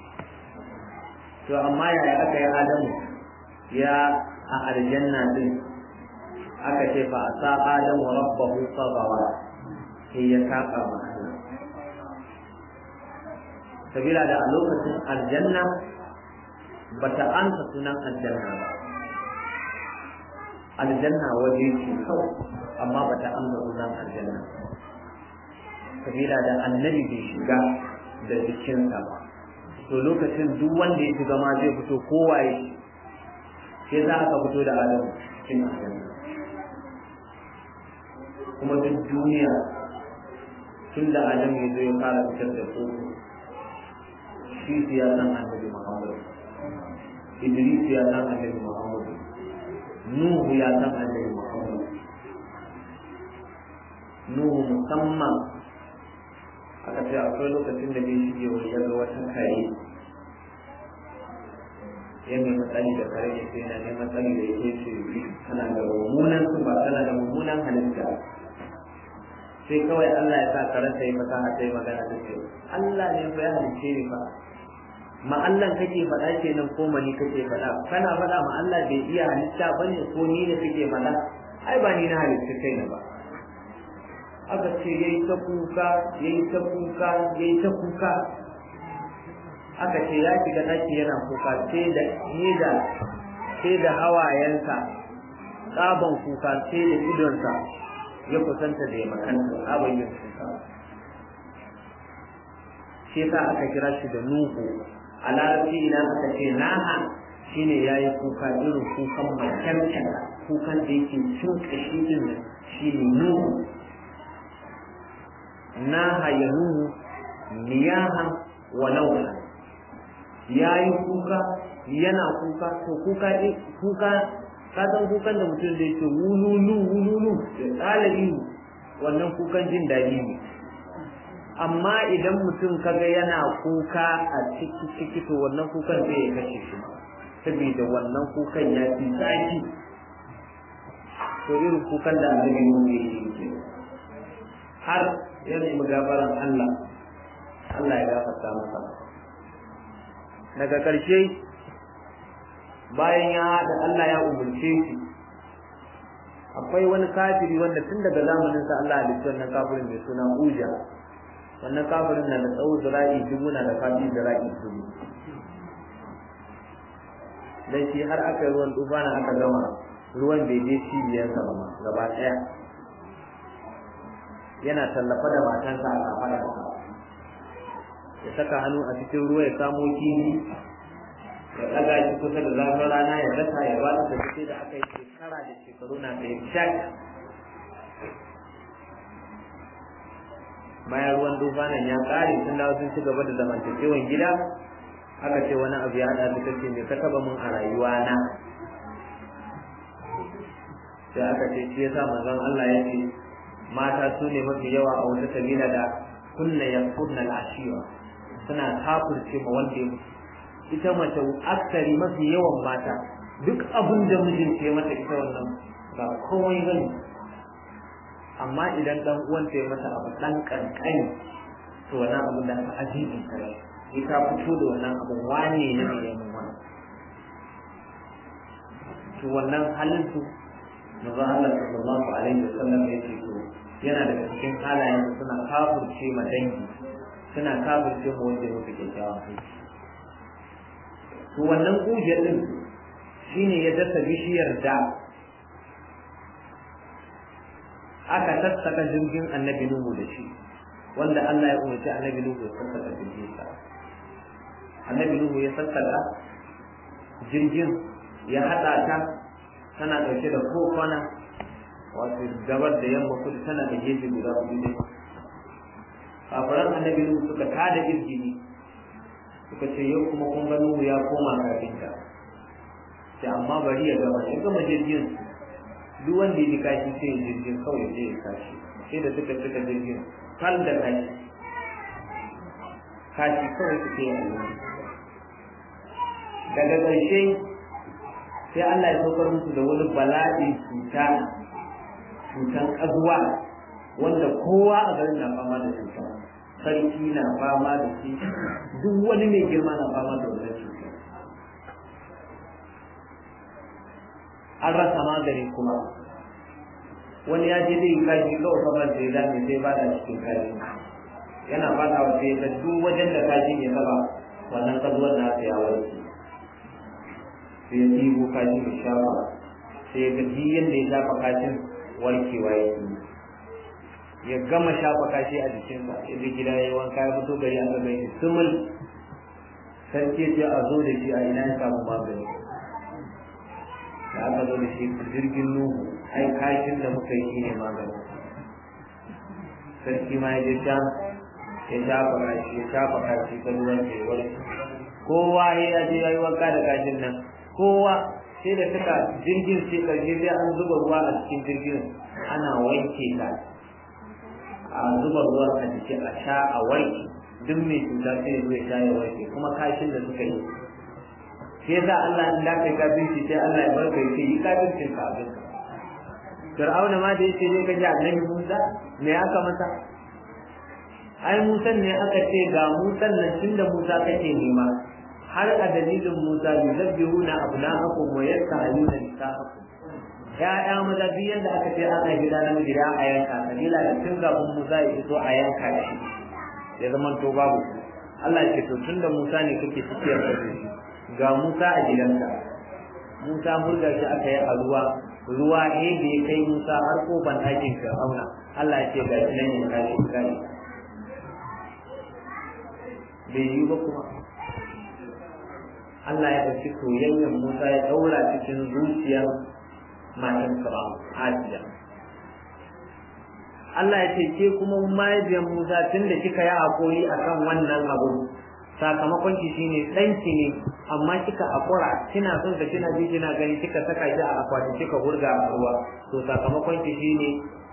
to amma yaya aka yi Adamu ya a aljanna din aka ce fa asa Adamu rabbahu sagawa sai ya saba ma Allah sabila da a lokacin aljanna bata ansa sunan aljanna ba aljanna waje ce kawai amma bata amsa sunan aljanna sabila da annabi bai shiga da jikinsa ba to lokacin duk wanda ya shiga ma zai fito kowaye sai za ka fito da adam cikin aljanna kuma duk duniya tun da adam ya zo ya fara fitar da su shi ya san annabi muhammad idris ya san annabi muhammad Nuhu ya san annabi Muhammad. Nuhu musamman aka ce akwai lokacin da bai shige wani ya ga wata kare ya nemi tsari da kare ya sai na neman tsari da yake ce tana da mummunan ba tana da mummunan halitta sai kawai Allah ya sa karanta ya fasaha sai magana ta ce Allah ne fa ya halice ni fa ma Allah kake faɗa kenan ko mani kake faɗa kana faɗa ma Allah bai iya halitta bane ko ni ne kake faɗa ai ba ni na halitta kai na ba aka ce yayi ta kuka yayi ta kuka yayi ta kuka aka ce ya shiga daki yana kuka sai da ni da sai da hawayensa tsaban kuka sai da idonsa ya kusanta da ya makanta tsaban yin kuka shi yasa aka kira shi da nuhu a larabci idan aka ce naha shine yayi kuka irin kukan makyarkyar kukan da yake cin kashi din shine nuhu naha ya nuhu niyaha wa nauha yayi kuka yana kuka to kuka kuka ka san kukan da mutum da yake wululu wululu da tsalabi wannan kukan jin daɗi ne amma idan mutum kaga yana kuka a ciki ciki to wannan kukan zai ya kashe shi saboda wannan kukan ya fi zafi to irin kukan da annabi mu ne yake har ya nemi gafaran Allah Allah ya gafarta masa daga ƙarshe bayan ya da Allah ya umurce shi akwai wani kafiri wanda tun daga zamanin sa Allah ya halicci wannan kafirin mai suna Uja wannan kafirin na da tsawo zira'i dubu na da fadi zira'i dubu dan shi har aka yi ruwan tufana aka gama ruwan bai je cibiyarsa ba ma gaba ɗaya yana tallafa da matansa a kafaɗarsa ya saka hannu a cikin ruwa ya samo kifi ya ɗaga shi kusa da zafin rana ya dasa ya ba da sai da aka yi shekara da shekaru na da shak bayan ruwan dufanan ya ƙare sun dawo sun ci gaba da zamantakewan gida aka ce wani abu ya haɗa ta ce me ka taɓa mun a rayuwa na sai aka ce shi yasa manzon Allah ya ce mata su ne mafi yawa a wata kabila da kunna ya kunna al'ashiwa suna kafirce ma wanda ya mutu ita mace aksari mafi yawan mata duk abin da mijinta ya mata ita wannan ba komai bane amma idan dan uwanta ya mata abu dan kankani to wannan abu da ta ajibi kai ita fito da wannan abu wane ne ne ya mun wannan to wannan halin su manzo Allah sallallahu alaihi wasallam ya ce to yana daga cikin halayen suna kafirce ma dangi suna kafirce ma wanda ya mutu kyakkyawan aiki to wannan kujiyar din shine ya dasa bishiyar da aka sassaka jirgin annabi Nuhu da shi wanda Allah ya umarci annabi Nuhu ya sassaka jirgin sa annabi Nuhu ya sassaka jirgin ya haɗa ta tana ɗauke da kofana wato gabar da yamma kudu tana da gefe guda hudu ne kafiran annabi nuhu suka tada izgini suka ce yau kuma kun ga nuhu ya koma kafinta sai amma bari ya gama ya gama jirgin duk wanda ya bi kashi sai ya jirgin kawai sai ya kashi sai da suka cika jirgin kal da kashi kashi kawai suke yi daga ƙarshe sai Allah ya saukar musu da wani bala'i cuta cutan ƙazuwa wanda kowa a garin na fama da cuta sarki na fama da shi duk wani mai girma na fama da wannan cuta an rasa magani kuma wani ya je zai kashi kawai kamar da ya zame sai ba da cikin kashi yana fata wa sai ga duk wajen da kashi ya taba wannan kazuwar na ya warke sai ya ɗigo kashi ya shafa sai ga duk yadda ya shafa kashin warkewa ya yi ya gama shafa kashi a jikinsa ya bi gida ya yi wanka ya fito gari aka gani sumul sarki sai a zo da shi a ina ya samu magani da aka zo da shi jirgin nuhu ai kashin da muka yi shine magani sarki ma ya je can ya shafa kashi ya shafa kashi ta ruwan ke wani kowa ya je ya yi wanka da kashin nan kowa sai da suka jirgin sai karshe sai an zuba ruwa a cikin jirgin ana wanke ta a zuba ruwa a jiki a sha a wanke duk mai cuta sai ya zo ya sha ya wanke kuma kashin da suka yi sai za Allah in da kai kafirci sai Allah ya barka yake yi kafircin ka abin ka Fir'auna ma da yake zai kaji annabi Musa me aka masa ai Musa ne aka ce ga Musa nan tunda Musa kake nema har a dalilin Musa yuzabbihuna abna'akum wa yastahiyuna nisa'akum ya'ya maza duk yadda aka ce an haifi da namiji da a yanka sabila da tun kafin Musa ya fito a yanka shi ya zama to babu Allah ya ce to tunda Musa ne kake cikiyar da shi ga Musa a gidanka Musa murga shi aka yi a ruwa ruwa ne da ya kai Musa har kofan ɗakin Fir'auna Allah ya ce ga shi nan ya kashi kai bai yi ba kuma Allah ya ɗauki soyayyen Musa ya ɗaura cikin zuciyar matan Fir'aun Asiya Allah ya ce ke kuma mahaifiyar Musa tun da kika yi hakuri akan wannan abu sakamakon ki shine ɗanki ne amma kika akura kina son ka kina ji kina gani kika saka shi a akwati kika hurga a ruwa to sakamakon ki shine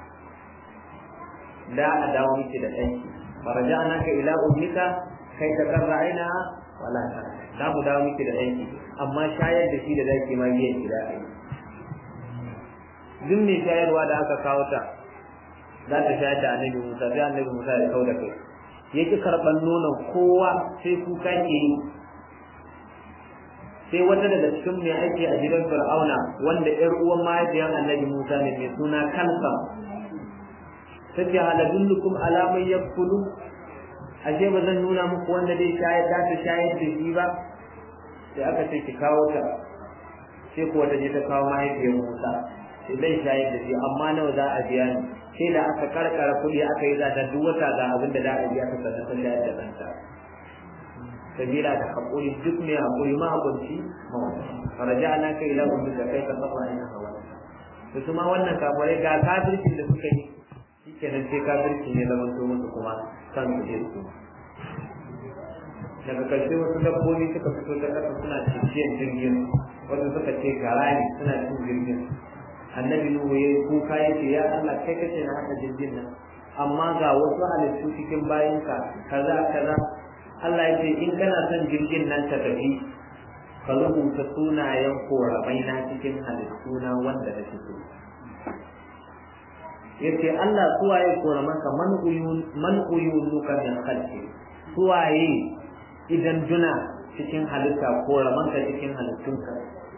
da a dawo miki da ɗanki faraja'naka ila ummika kai ta karra aina wala ta za mu dawo miki da ɗanki amma shayar da shi da zaki ma biyan ki da ai duk mai shayarwa da aka kawo ta za ta shayar da annabi Musa sai annabi Musa ya kau da kai ya ki karɓar nonon kowa sai kuka ke yi sai wata daga cikin mai aiki a gidan fir'auna wanda ƴar uwan mahaifiyar annabi musa ne mai suna kansa ta ce haladullukum alamai ya kulu ashe ba zan nuna muku wanda dai shayar da ta shayar da shi ba sai aka ce ki kawo ta sai kuwa ta je ta kawo mahaifiyar musa sai zai shayar da shi amma nawa za a biya ni sai da aka karkara kuɗi aka yi zata duk wata ga abin da za a biya ta sannan ta shayar da ɗanta sabila da haƙuri duk mai haƙuri ma haƙunci faraja ana kai ila ummi da kai ka saba ina hawa to kuma wannan kafirai ga kafircin da suka yi shikenan sai kafirci ne zaman to musu kuma kan su je su daga ƙarshe wasu dabbobi suka fito ta ƙasa suna cikin jirgin wasu suka ce gara ne suna cin jirgin annabi nuhu ya kuka ya ce ya Allah kai kace na haka jirgin nan amma ga wasu halittu cikin bayinka kaza kaza Allah ya ce in kana son jirgin nan ta tafi ka rubuta sunayen koramai na cikin halittuna wanda na fito ya ce Allah suwaye koramanka man uyunuka min khalqi suwaye idan duna cikin halitta koramanka cikin halittunka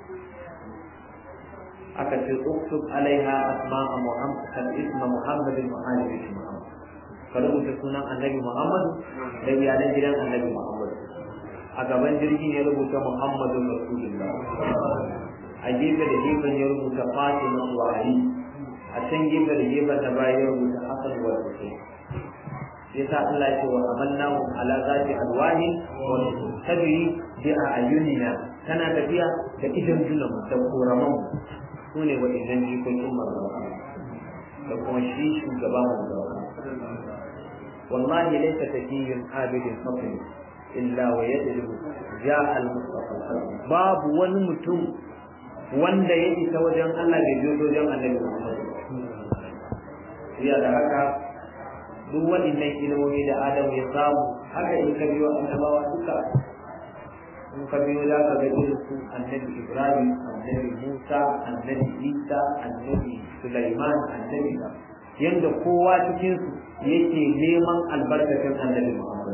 aka ce uktub alaiha asma'a muhammad isma muhammadin wa alihi muhammad ka rubuta sunan annabi muhammad da iyalan gidan annabi muhammad a gaban jirgin ya rubuta muhammadun rasulullah a gefe da gefen ya rubuta fatima wa ali a can gefe da gefen da baya ya rubuta hasan wa hussein yasa Allah ya ce wa amannahu ala zati alwahi wa tabi bi ayunina kana tafiya da idan junan da koraman su ne waɗannan jikokin manzon da kuma shi shugaba manzon wallahi laysa takiyyun abidin fadli illa wa yadlu ja'a al-mustafa babu wani mutum wanda ya isa wajen Allah bai biyo wajen Annabi Muhammad ya da haka duk waɗannan ilimomi da Adamu ya samu haka in ka biyo annabawa duka in ka biyo za ka ga irin su annabi Ibrahim annabi Musa annabi Isa annabi Sulaiman annabi yanda kowa cikin su yake neman albarkacin annabi Muhammad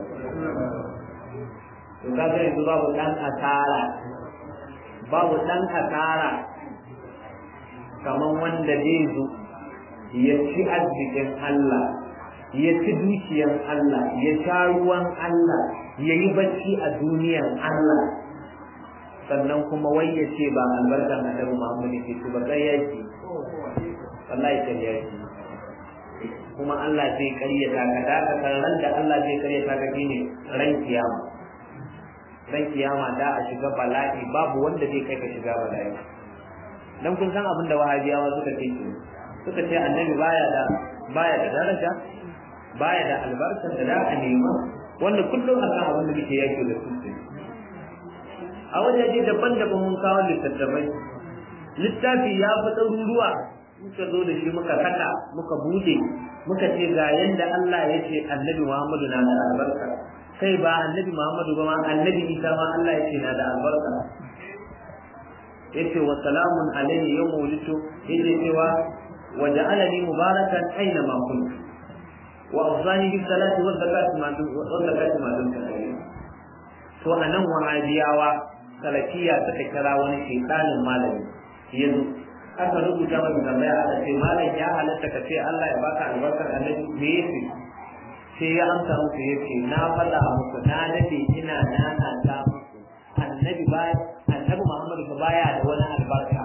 to kaga yanzu babu dan asara babu dan asara kaman wanda zai zo ya ci arzikin Allah ya ci dukiyar Allah ya sha ruwan Allah ya yi bacci a duniyar Allah sannan kuma wai ya ce ba albarkan annabi Muhammad ke ci ba kai yaki wallahi kai yaki kuma Allah zai karyata ka da ka ran da Allah zai karyata ka shine ran kiyama ran kiyama da a shiga bala'i babu wanda zai kai ka shiga bala'i dan kun san abin da wahabiyawa suka ce suka ce annabi baya da baya da daraja baya da albarkar da za a nema wanda kullum akan abin da muke yaki da su a wajaje daban-daban mun kawo littattafai littafi ya fi ɗaruruwa muka zo da shi muka saka muka bude muka ce ga yanda Allah ya ce annabi Muhammadu na da albarka kai ba annabi Muhammadu ba ma annabi Isa ma Allah ya ce na da albarka yace wa salamun alayhi yawma wulidtu yace cewa wa ja'alani mubarakan aina ma kuntu wa awzani bis salati wa zakati ma dun wa zakati ma dun to anan wahabiyawa salafiya suka kira wani shaytanin malami yanzu aka rubuta masa tambaya aka ce malam ya halatta ka ce Allah ya baka albarkar annabi me yake sai ya amsa musu yace na faɗa muku na dade ina nana ta muku annabi ba annabi Muhammad ba baya da wani albarka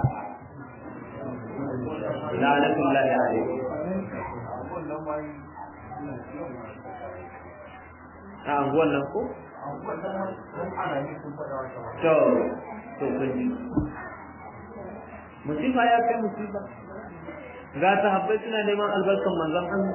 la'natullahi alaihi a anguwan nan ko to to kun ji musifa ya kai musifa ga sahabbai suna neman albarkan manzon Allah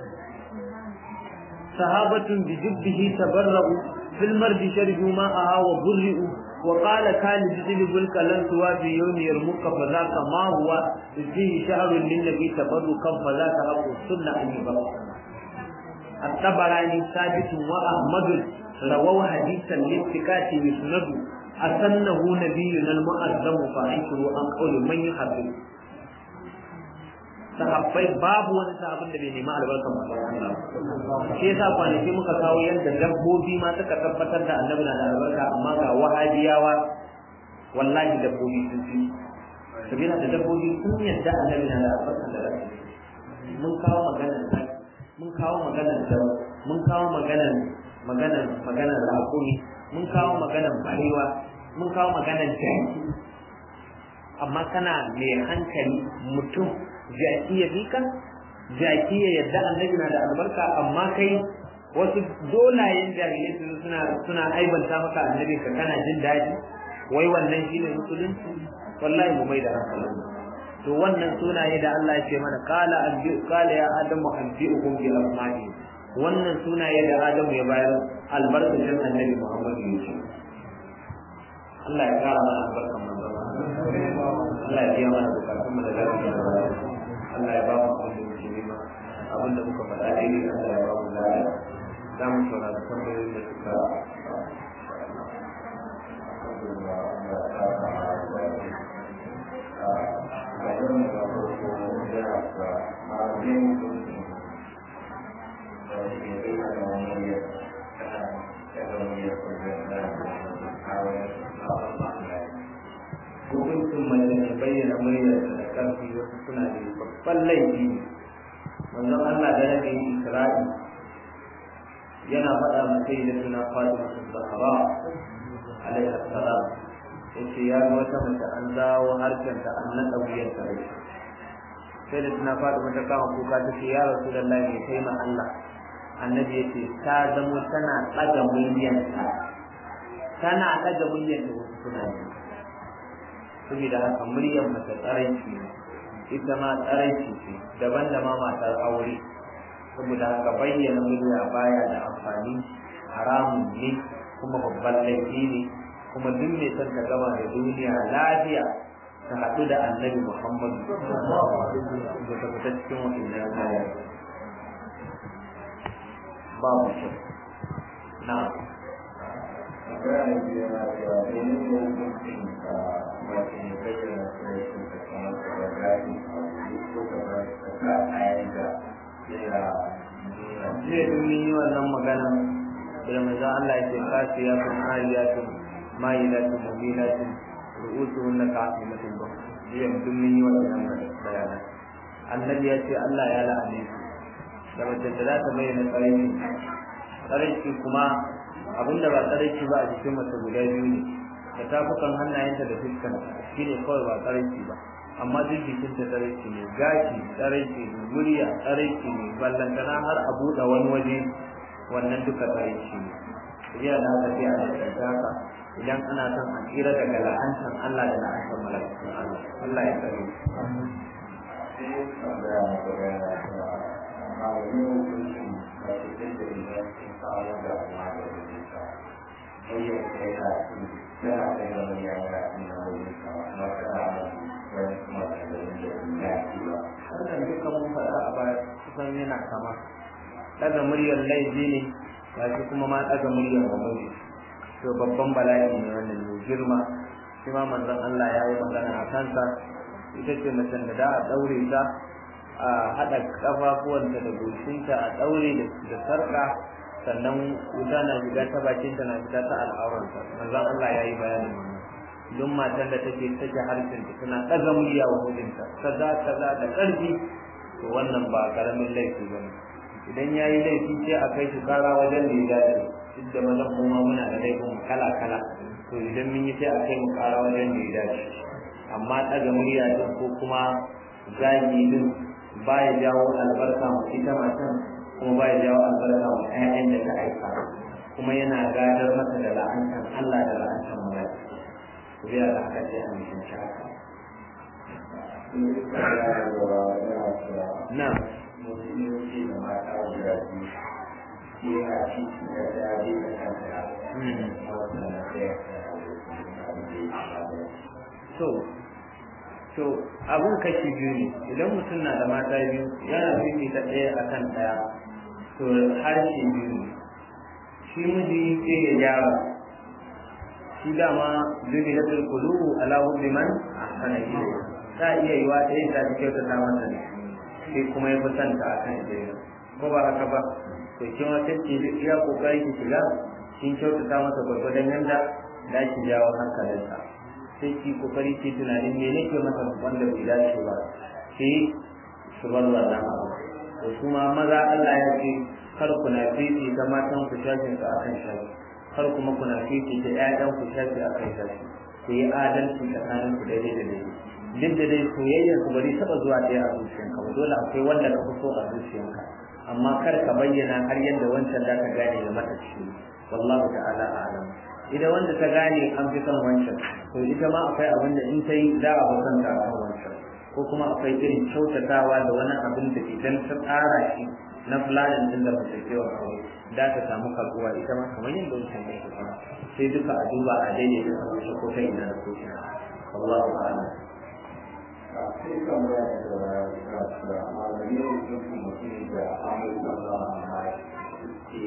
sahabatun bi jibbihi tabarra'u fil mardi sharju ma'aha wa burri'u wa qala kan jidil kalan tuwa bi yawmi yarmuka fa zaka ma huwa fihi shahrun lin nabi tabarrukan fa zaka aqu sunna an yubara الطبراني ثابت وأحمد رووا حديثا لاتكات يسند أسنه نبينا المؤذم فأنكر عن قول من يحبب sahabbai babu wani sahabin da bai nema albarkar manzon Allah shi yasa kwanaki muka kawo yadda dabbobi ma suka tabbatar da annabi na da albarka amma ga wahabiyawa wallahi dabbobi sun fi sabila da dabbobi sun yadda annabi na da albarkar da mun kawo maganar zaki mun kawo maganar dawa mun kawo maganar maganar maganar raƙumi mun kawo maganar barewa mun kawo maganar jaki amma kana mai hankali mutum jaki ya bika jaki ya yadda annabi na da albarka amma kai wasu dolayen jahilai su suna suna aibanta maka annabi ka kana jin daɗi wai wannan shine musulunci wallahi mu mai da hankali to wannan sunaye da Allah ya ce mana qala anbi qala ya adamu anbi'ukum bi asma'i wannan sunaye da Adamu ya bayar albarkacin annabi Muhammad ya ce Allah ya kara mana albarkan manzon Allah ya biya mana bukatun mu da lafiya Allah ya ba mu abin da muke nema abin da muka faɗa daidai Allah ya ba mu lafiya za mu saurari tambayoyin da suka hukuncin mace mai bayyana muryar da ƙarfi wasu suna da babban laifi ne manzon Allah da rage yi Isra'i yana faɗa mace da suna Fatima Zahra alaiha salam yace ya ga wata mace an dawo harshen ta an naɗa wuyar ta rai sai da suna Fatima ta kama kuka ta ce ya Rasulullahi ya kai ma Allah annabi ya ce ta zamo tana ɗaga muryanta tana ɗaga muryanta wasu suna yi saboda haka muryar mace tsaranci ne ita ma tsaranci ce daban da ma matar aure saboda haka bayyana murya baya da amfani haramun ne kuma babban laifi ne kuma duk mai son ta gama da duniya lafiya ta haɗu da annabi muhammadu da ta fita cikin wa'annan kayan babu shi na jiya duk mun yi wannan magana da manzo Allah ya ce kasiyatun aliyatun mayilatun mubilatun ru'usuhunna ka'asimatun ba jiya duk mun yi wannan bayanan annabi ya ce Allah ya la'ane su da mace da za ta bayyana tsaraici tsaraici kuma abinda ba tsaraici ba a jikin mace guda biyu ne da tafukan hannayenta da fuskan shine kawai ba tsaraici ba amma duk jikinta tsaraici ne gashi tsaraici ne murya tsaraici ne ballantana har a buɗe wani waje wannan duka tsaraici ne iya da haka sai a nasarta haka idan ana son a tsira daga la'antan Allah da la'antan mala'ikun Allah Allah ya tsare wannan duka mun faɗa a baya kusan yana kama ɗaga muryar laifi ne ba shi kuma ma ɗaga muryar gwamnati to babban bala'i ne wannan mai girma shi ma manzon Allah ya yi magana a kansa ita ce macen da da a ɗaure ta a haɗa ƙafafuwanta da goshinta a ɗaure da sarƙa sannan wuta na shiga ta bakinta na fita ta al'auranta manzon Allah ya yi bayanin wannan duk matan da take take harshen ta tana ɗaga murya wa mijinta kaza kaza da ƙarfi to wannan ba karamin laifi bane idan ya yi laifi sai a kai shi kara wajen da ya dace duk da mazan kuma muna da laifin kala kala to idan mun yi sai a kai mu kara wajen da ya dace amma ɗaga murya din ko kuma zagi din ba ya jawo albarka ma ita matan kuma ba ya jawo albarka ma ƴaƴan da ta aika kuma yana gadar mata da la'antan Allah da la'antan mala'ika biya da aka ce an yi haka na so so abun kashi biyu ne idan mutum na da mata biyu yana fifita ɗaya akan ɗaya to harshe biyu ne shi miji sai ya gyara shi dama zubi na turkulu ala hubbi man ahsana ilayhi ta iya yiwa ta yin ta fi kyautata masa ne sai kuma ya fi santa a kan ita ko ba haka ba to kin ma sai ki iya kokari ki shiga kin kyautata masa gwargwadon yanda da ki jawo hankalinsa sai ki kokari ki tunanin me nake masa wanda bai dace ba ki su bar wannan abu to kuma maza Allah ya ce kar ku na fifi ta matan ku shafin su akan shafi kar kuma kuna fifi ta ƴaƴan ku shafi akan shafi ku yi adalci tsakanin ku daidai da daidai duk da dai soyayyar ku bari taba zuwa ɗaya a zuciyanka ba dole akwai wanda ka fi so a zuciyanka amma kar ka bayyana har yadda wancan da ka gane ya mata ciwo wallahu ta'ala a'lam idan wanda ta gane an fi son wancan to ita ma akwai abin da in ta yi za a fi son ta kan wancan ko kuma akwai irin kyautatawa da wani abin da idan ta tsara shi na fulanin din da mace kewa kawai da ta samu karbuwa ita ma kamar yadda wancan ya fi sai duka a duba a daidaita kamar shi ko ta ina da ko ina wallahu a'lam sai tambaya da da malami ne sun mutum da amurka ba ma ke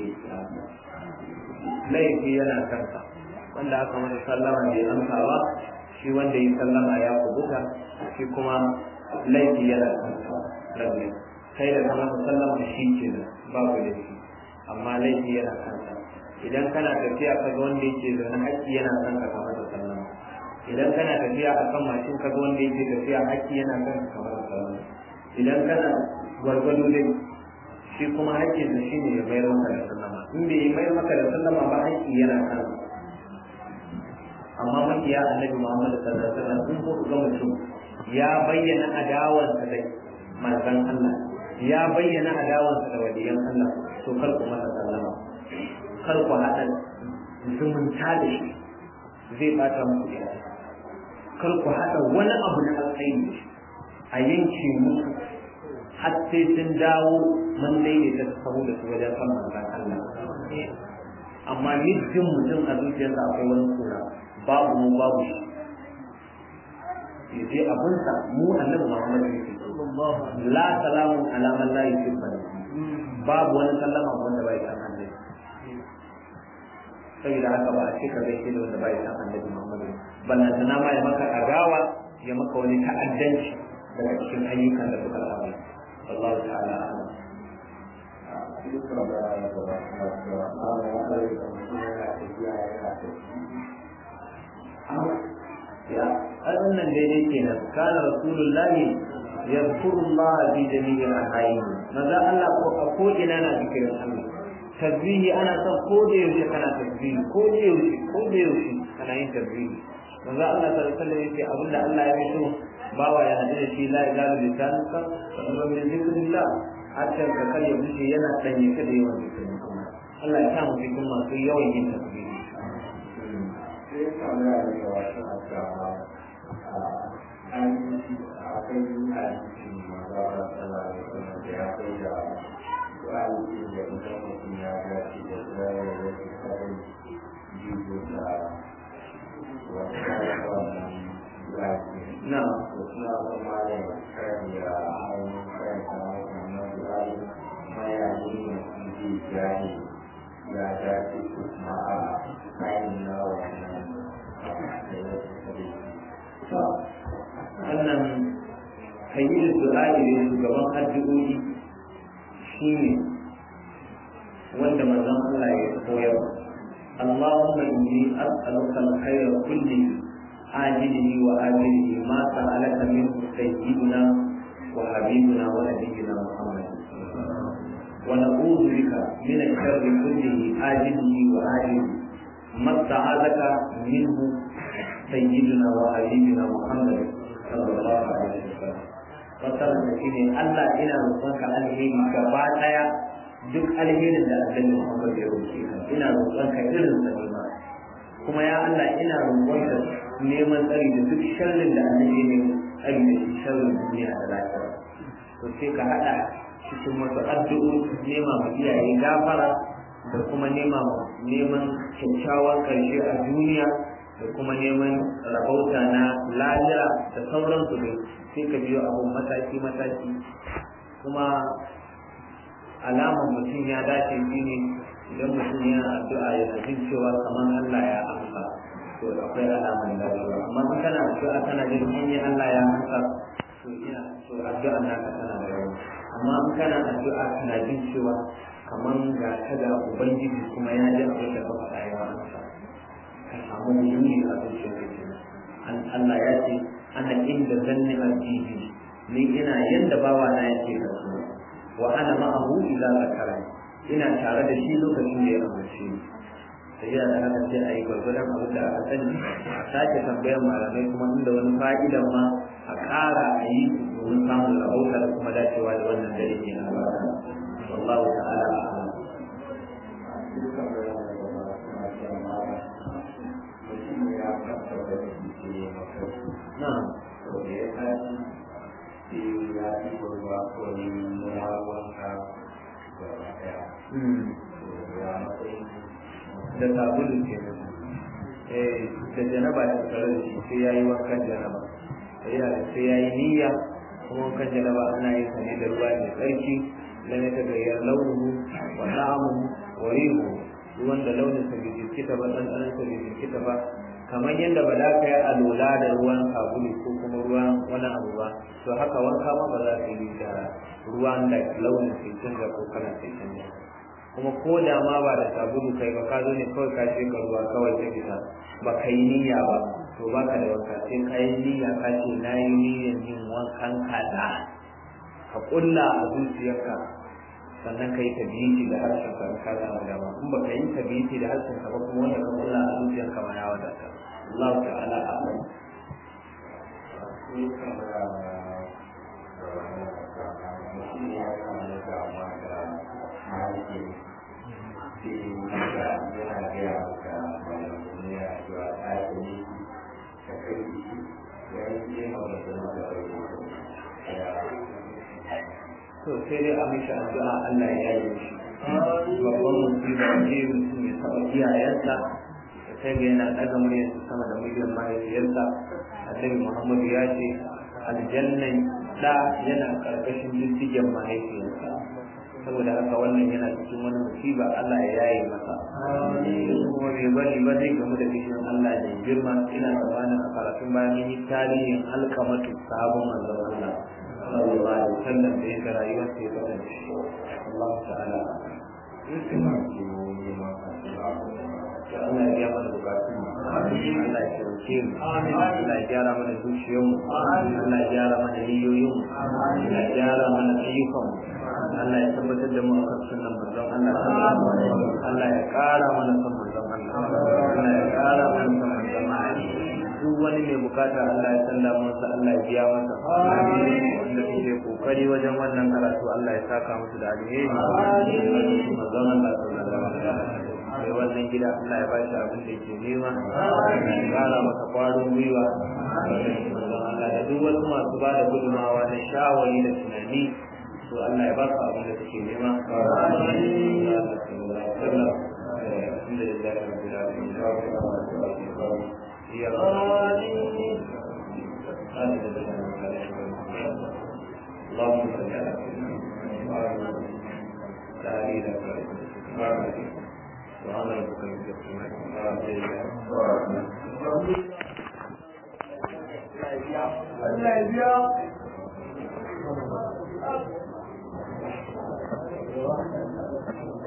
laifi yana kansa wanda aka masa sallama bai amsa ba shi wanda ya sallama ya kubuta shi kuma laifi yana kansa rabbi kai da kama sallama shi ke da babu laifi amma laifi yana kansa idan kana tafiya ka ga wanda yake zaune haƙƙi yana kanka kamar da sallama idan kana tafiya a kan mashin ka ga wanda yake tafiya haƙƙi yana kanka kamar da sallama idan kana gwargwado dai shi kuma haƙƙin da shi ne ya mayar maka da sallama in bai yi mayar maka da sallama ba haƙƙi yana kansa amma makiya annabi Muhammad sallallahu alaihi wasallam sun ko ga mutum ya bayyana adawansa da manzon Allah ya bayyana adawansa da waliyan Allah to kar ku masa sallama kar ku haɗa zumunta da shi zai bata muku gida kar ku haɗa wani abu na alkhairi a yanke musu har sai sun dawo mun daidaita su sahu da su wajen san manzan Allah amma mijin mutum a zuciyarsa akwai wani kura babu mu babu shi yaje abunsa mu annabi Muhammad ne la salamu ala man la yuhibbu babu wani sallama wanda bai san annabi saboda haka ba a ce ka zai da wanda bai san annabi Muhammad ballan sana ma ya maka agawa ya maka wani ta'addanci daga cikin ayyukan da suka saba wallahu ta'ala a'lam ya wannan daidai kenan kana rasulullahi yadhkuru Allah fi jami'il ahyain maza Allah ko a ko ina na zikirin Allah tasbihi ana son ko da yaushe kana tasbihi ko da yaushe ko da yaushe kana yin tasbihi maza Allah sallallahu alaihi wasallam yace abinda Allah ya so bawa ya hadu da shi la ilaha illa Allah wa min zikrillah hatta ka kare wuce yana sanye ka da yawan zikirin Allah Allah ya samu cikin masu yawan yin tasbihi sai tambaya da yawa suna cewa an akwai hadisi maza da tsala da kuma da ya kai da du'a'i da idan mutum ya dace da zai da ke kare jigo da wata wannan du'a'i na to suna kuma da kan ya ainihin kan ta wannan du'a'i mayayi ne ji jari ya dace ko kuma a kayan na wannan wannan hayyar du'a'i ne shugaban addu'o'i shine wanda manzon Allah ya koyar اللهم إني أسألك الخير كله عاجله وآجله ما سألك منه سيدنا وحبيبنا ونبينا محمد ونعوذ بك من الشر كله آجله وآجله ما استعاذك منه سيدنا وحبيبنا محمد صلى الله عليه وسلم fasarar da shi ne Allah ina roƙonka alheri gaba ɗaya duk alherin da annabi Muhammad ya roƙe ka ina roƙonka irin sa ne ma kuma ya Allah ina roƙonka neman tsari da duk sharrin da annabi ne tsari da shi sharrin duniya da lafiya to sai ka haɗa cikin wasu addu'o'i nema ma iyaye gafara da kuma nema neman kyakkyawan ƙarshe a duniya da kuma neman rahota na lahira da sauransu ne sai ka biyo abun mataki mataki kuma alamar mutum ya dace shi ne idan mutum yana addu'a ya jin cewa kamar Allah ya amsa to akwai alamar dacewa amma in kana addu'a kana jin hanyar Allah ya amsa to ina to addu'a naka tana da yawa amma in kana addu'a kana jin cewa kamar ga ta ga ubangiji kuma ya ji abin da ka faɗa ya amsa ka samu muhimmi a zuciyar an Allah ya ce ana inda zanni addini ni ina yanda bawa na yake da su wa ana ma'ahu idza zakara ina tare da shi lokacin da ya amince ni sai ya da haka sai ayi gwargwadon abin da aka sani a sake tambayar malamai kuma inda wani fa'idan ma a ƙara a yi domin samun rahota da kuma dacewa da wannan dare ke na barka wallahu ta'ala a'lam na'am da sabulu ke nan da janaba ya tsare da shi sai ya yi wankan janaba sai ya yi niyya kuma wankan janaba ana yin sa ne da ruwa mai tsarki lam ya tagayyar launuhu wa ta'amuhu wa rihu ruwan da launin sa bai jirkita ba ɗanɗanon sa bai jirkita ba kamar yadda ba za ka yi alola da ruwan sabulu ko kuma ruwan wani abu ba to haka wanka ma ba za ka yi da ruwan da launin sai canza ko kalan sai canza kuma ko da ma ba da sabulu kai ba ka zo ne kawai ka ce ka ruwa kawai ta fita ba ka yi niyya ba to ba ka da wanka sai ka yi niyya ka ce na yi niyyar yin wankan kaza ka kulla a zuciyarka sannan ka yi tabiti da harshen ka in ka samu dama in ba ka yi tabiti da harshen ka ba kuma wanda ka kulla a zuciyarka ma ya wadata Allah ta'ala a'lam Thank you. to sai dai a mishi addu'a Allah ya yi shi babban musiba ce mutum ya taɓa iyayensa da sai ga yana ɗaga muryarsa sama da muryar mahaifiyarsa annabi Muhammadu ya ce aljannan da yana ƙarƙashin diddigen mahaifiyarsa saboda haka wannan yana cikin wani musiba Allah ya yaye masa kuma bai bari ba zai gamu da bishin Allah da girma ina tsammanin a karatun bayan mun yi tarihin alkamatu sabon manzon Allah sallallahu alaihi wasallam da yake rayuwar sa ya kasance Allah ta'ala da Allah ya biya mana bukatun mu Allah ya taimake mu Allah ya gyara mana zuciyar mu Allah ya gyara mana niyoyin mu Allah ya gyara mana ayyukan mu Allah ya tabbatar da mu akan sunnan manzon Allah Allah ya kara mana son manzon Allah Allah ya kara mana son manzon Allah duk wani mai bukata Allah ya sanda masa Allah ya biya masa wanda suke kokari wajen wannan karatu Allah ya saka musu da alheri manzon Allah sallallahu alaihi wasallam mai wannan gida Allah ya bashi abin da yake nema ya kara masa kwarin gwiwa Allah da duk wasu masu ba da gudumawa na shawari da tunani to Allah ya ba su abin da suke nema اللهم صل على سيدنا محمد وعلى آله وصحبه سبحان ربك رب العزة عما يصفون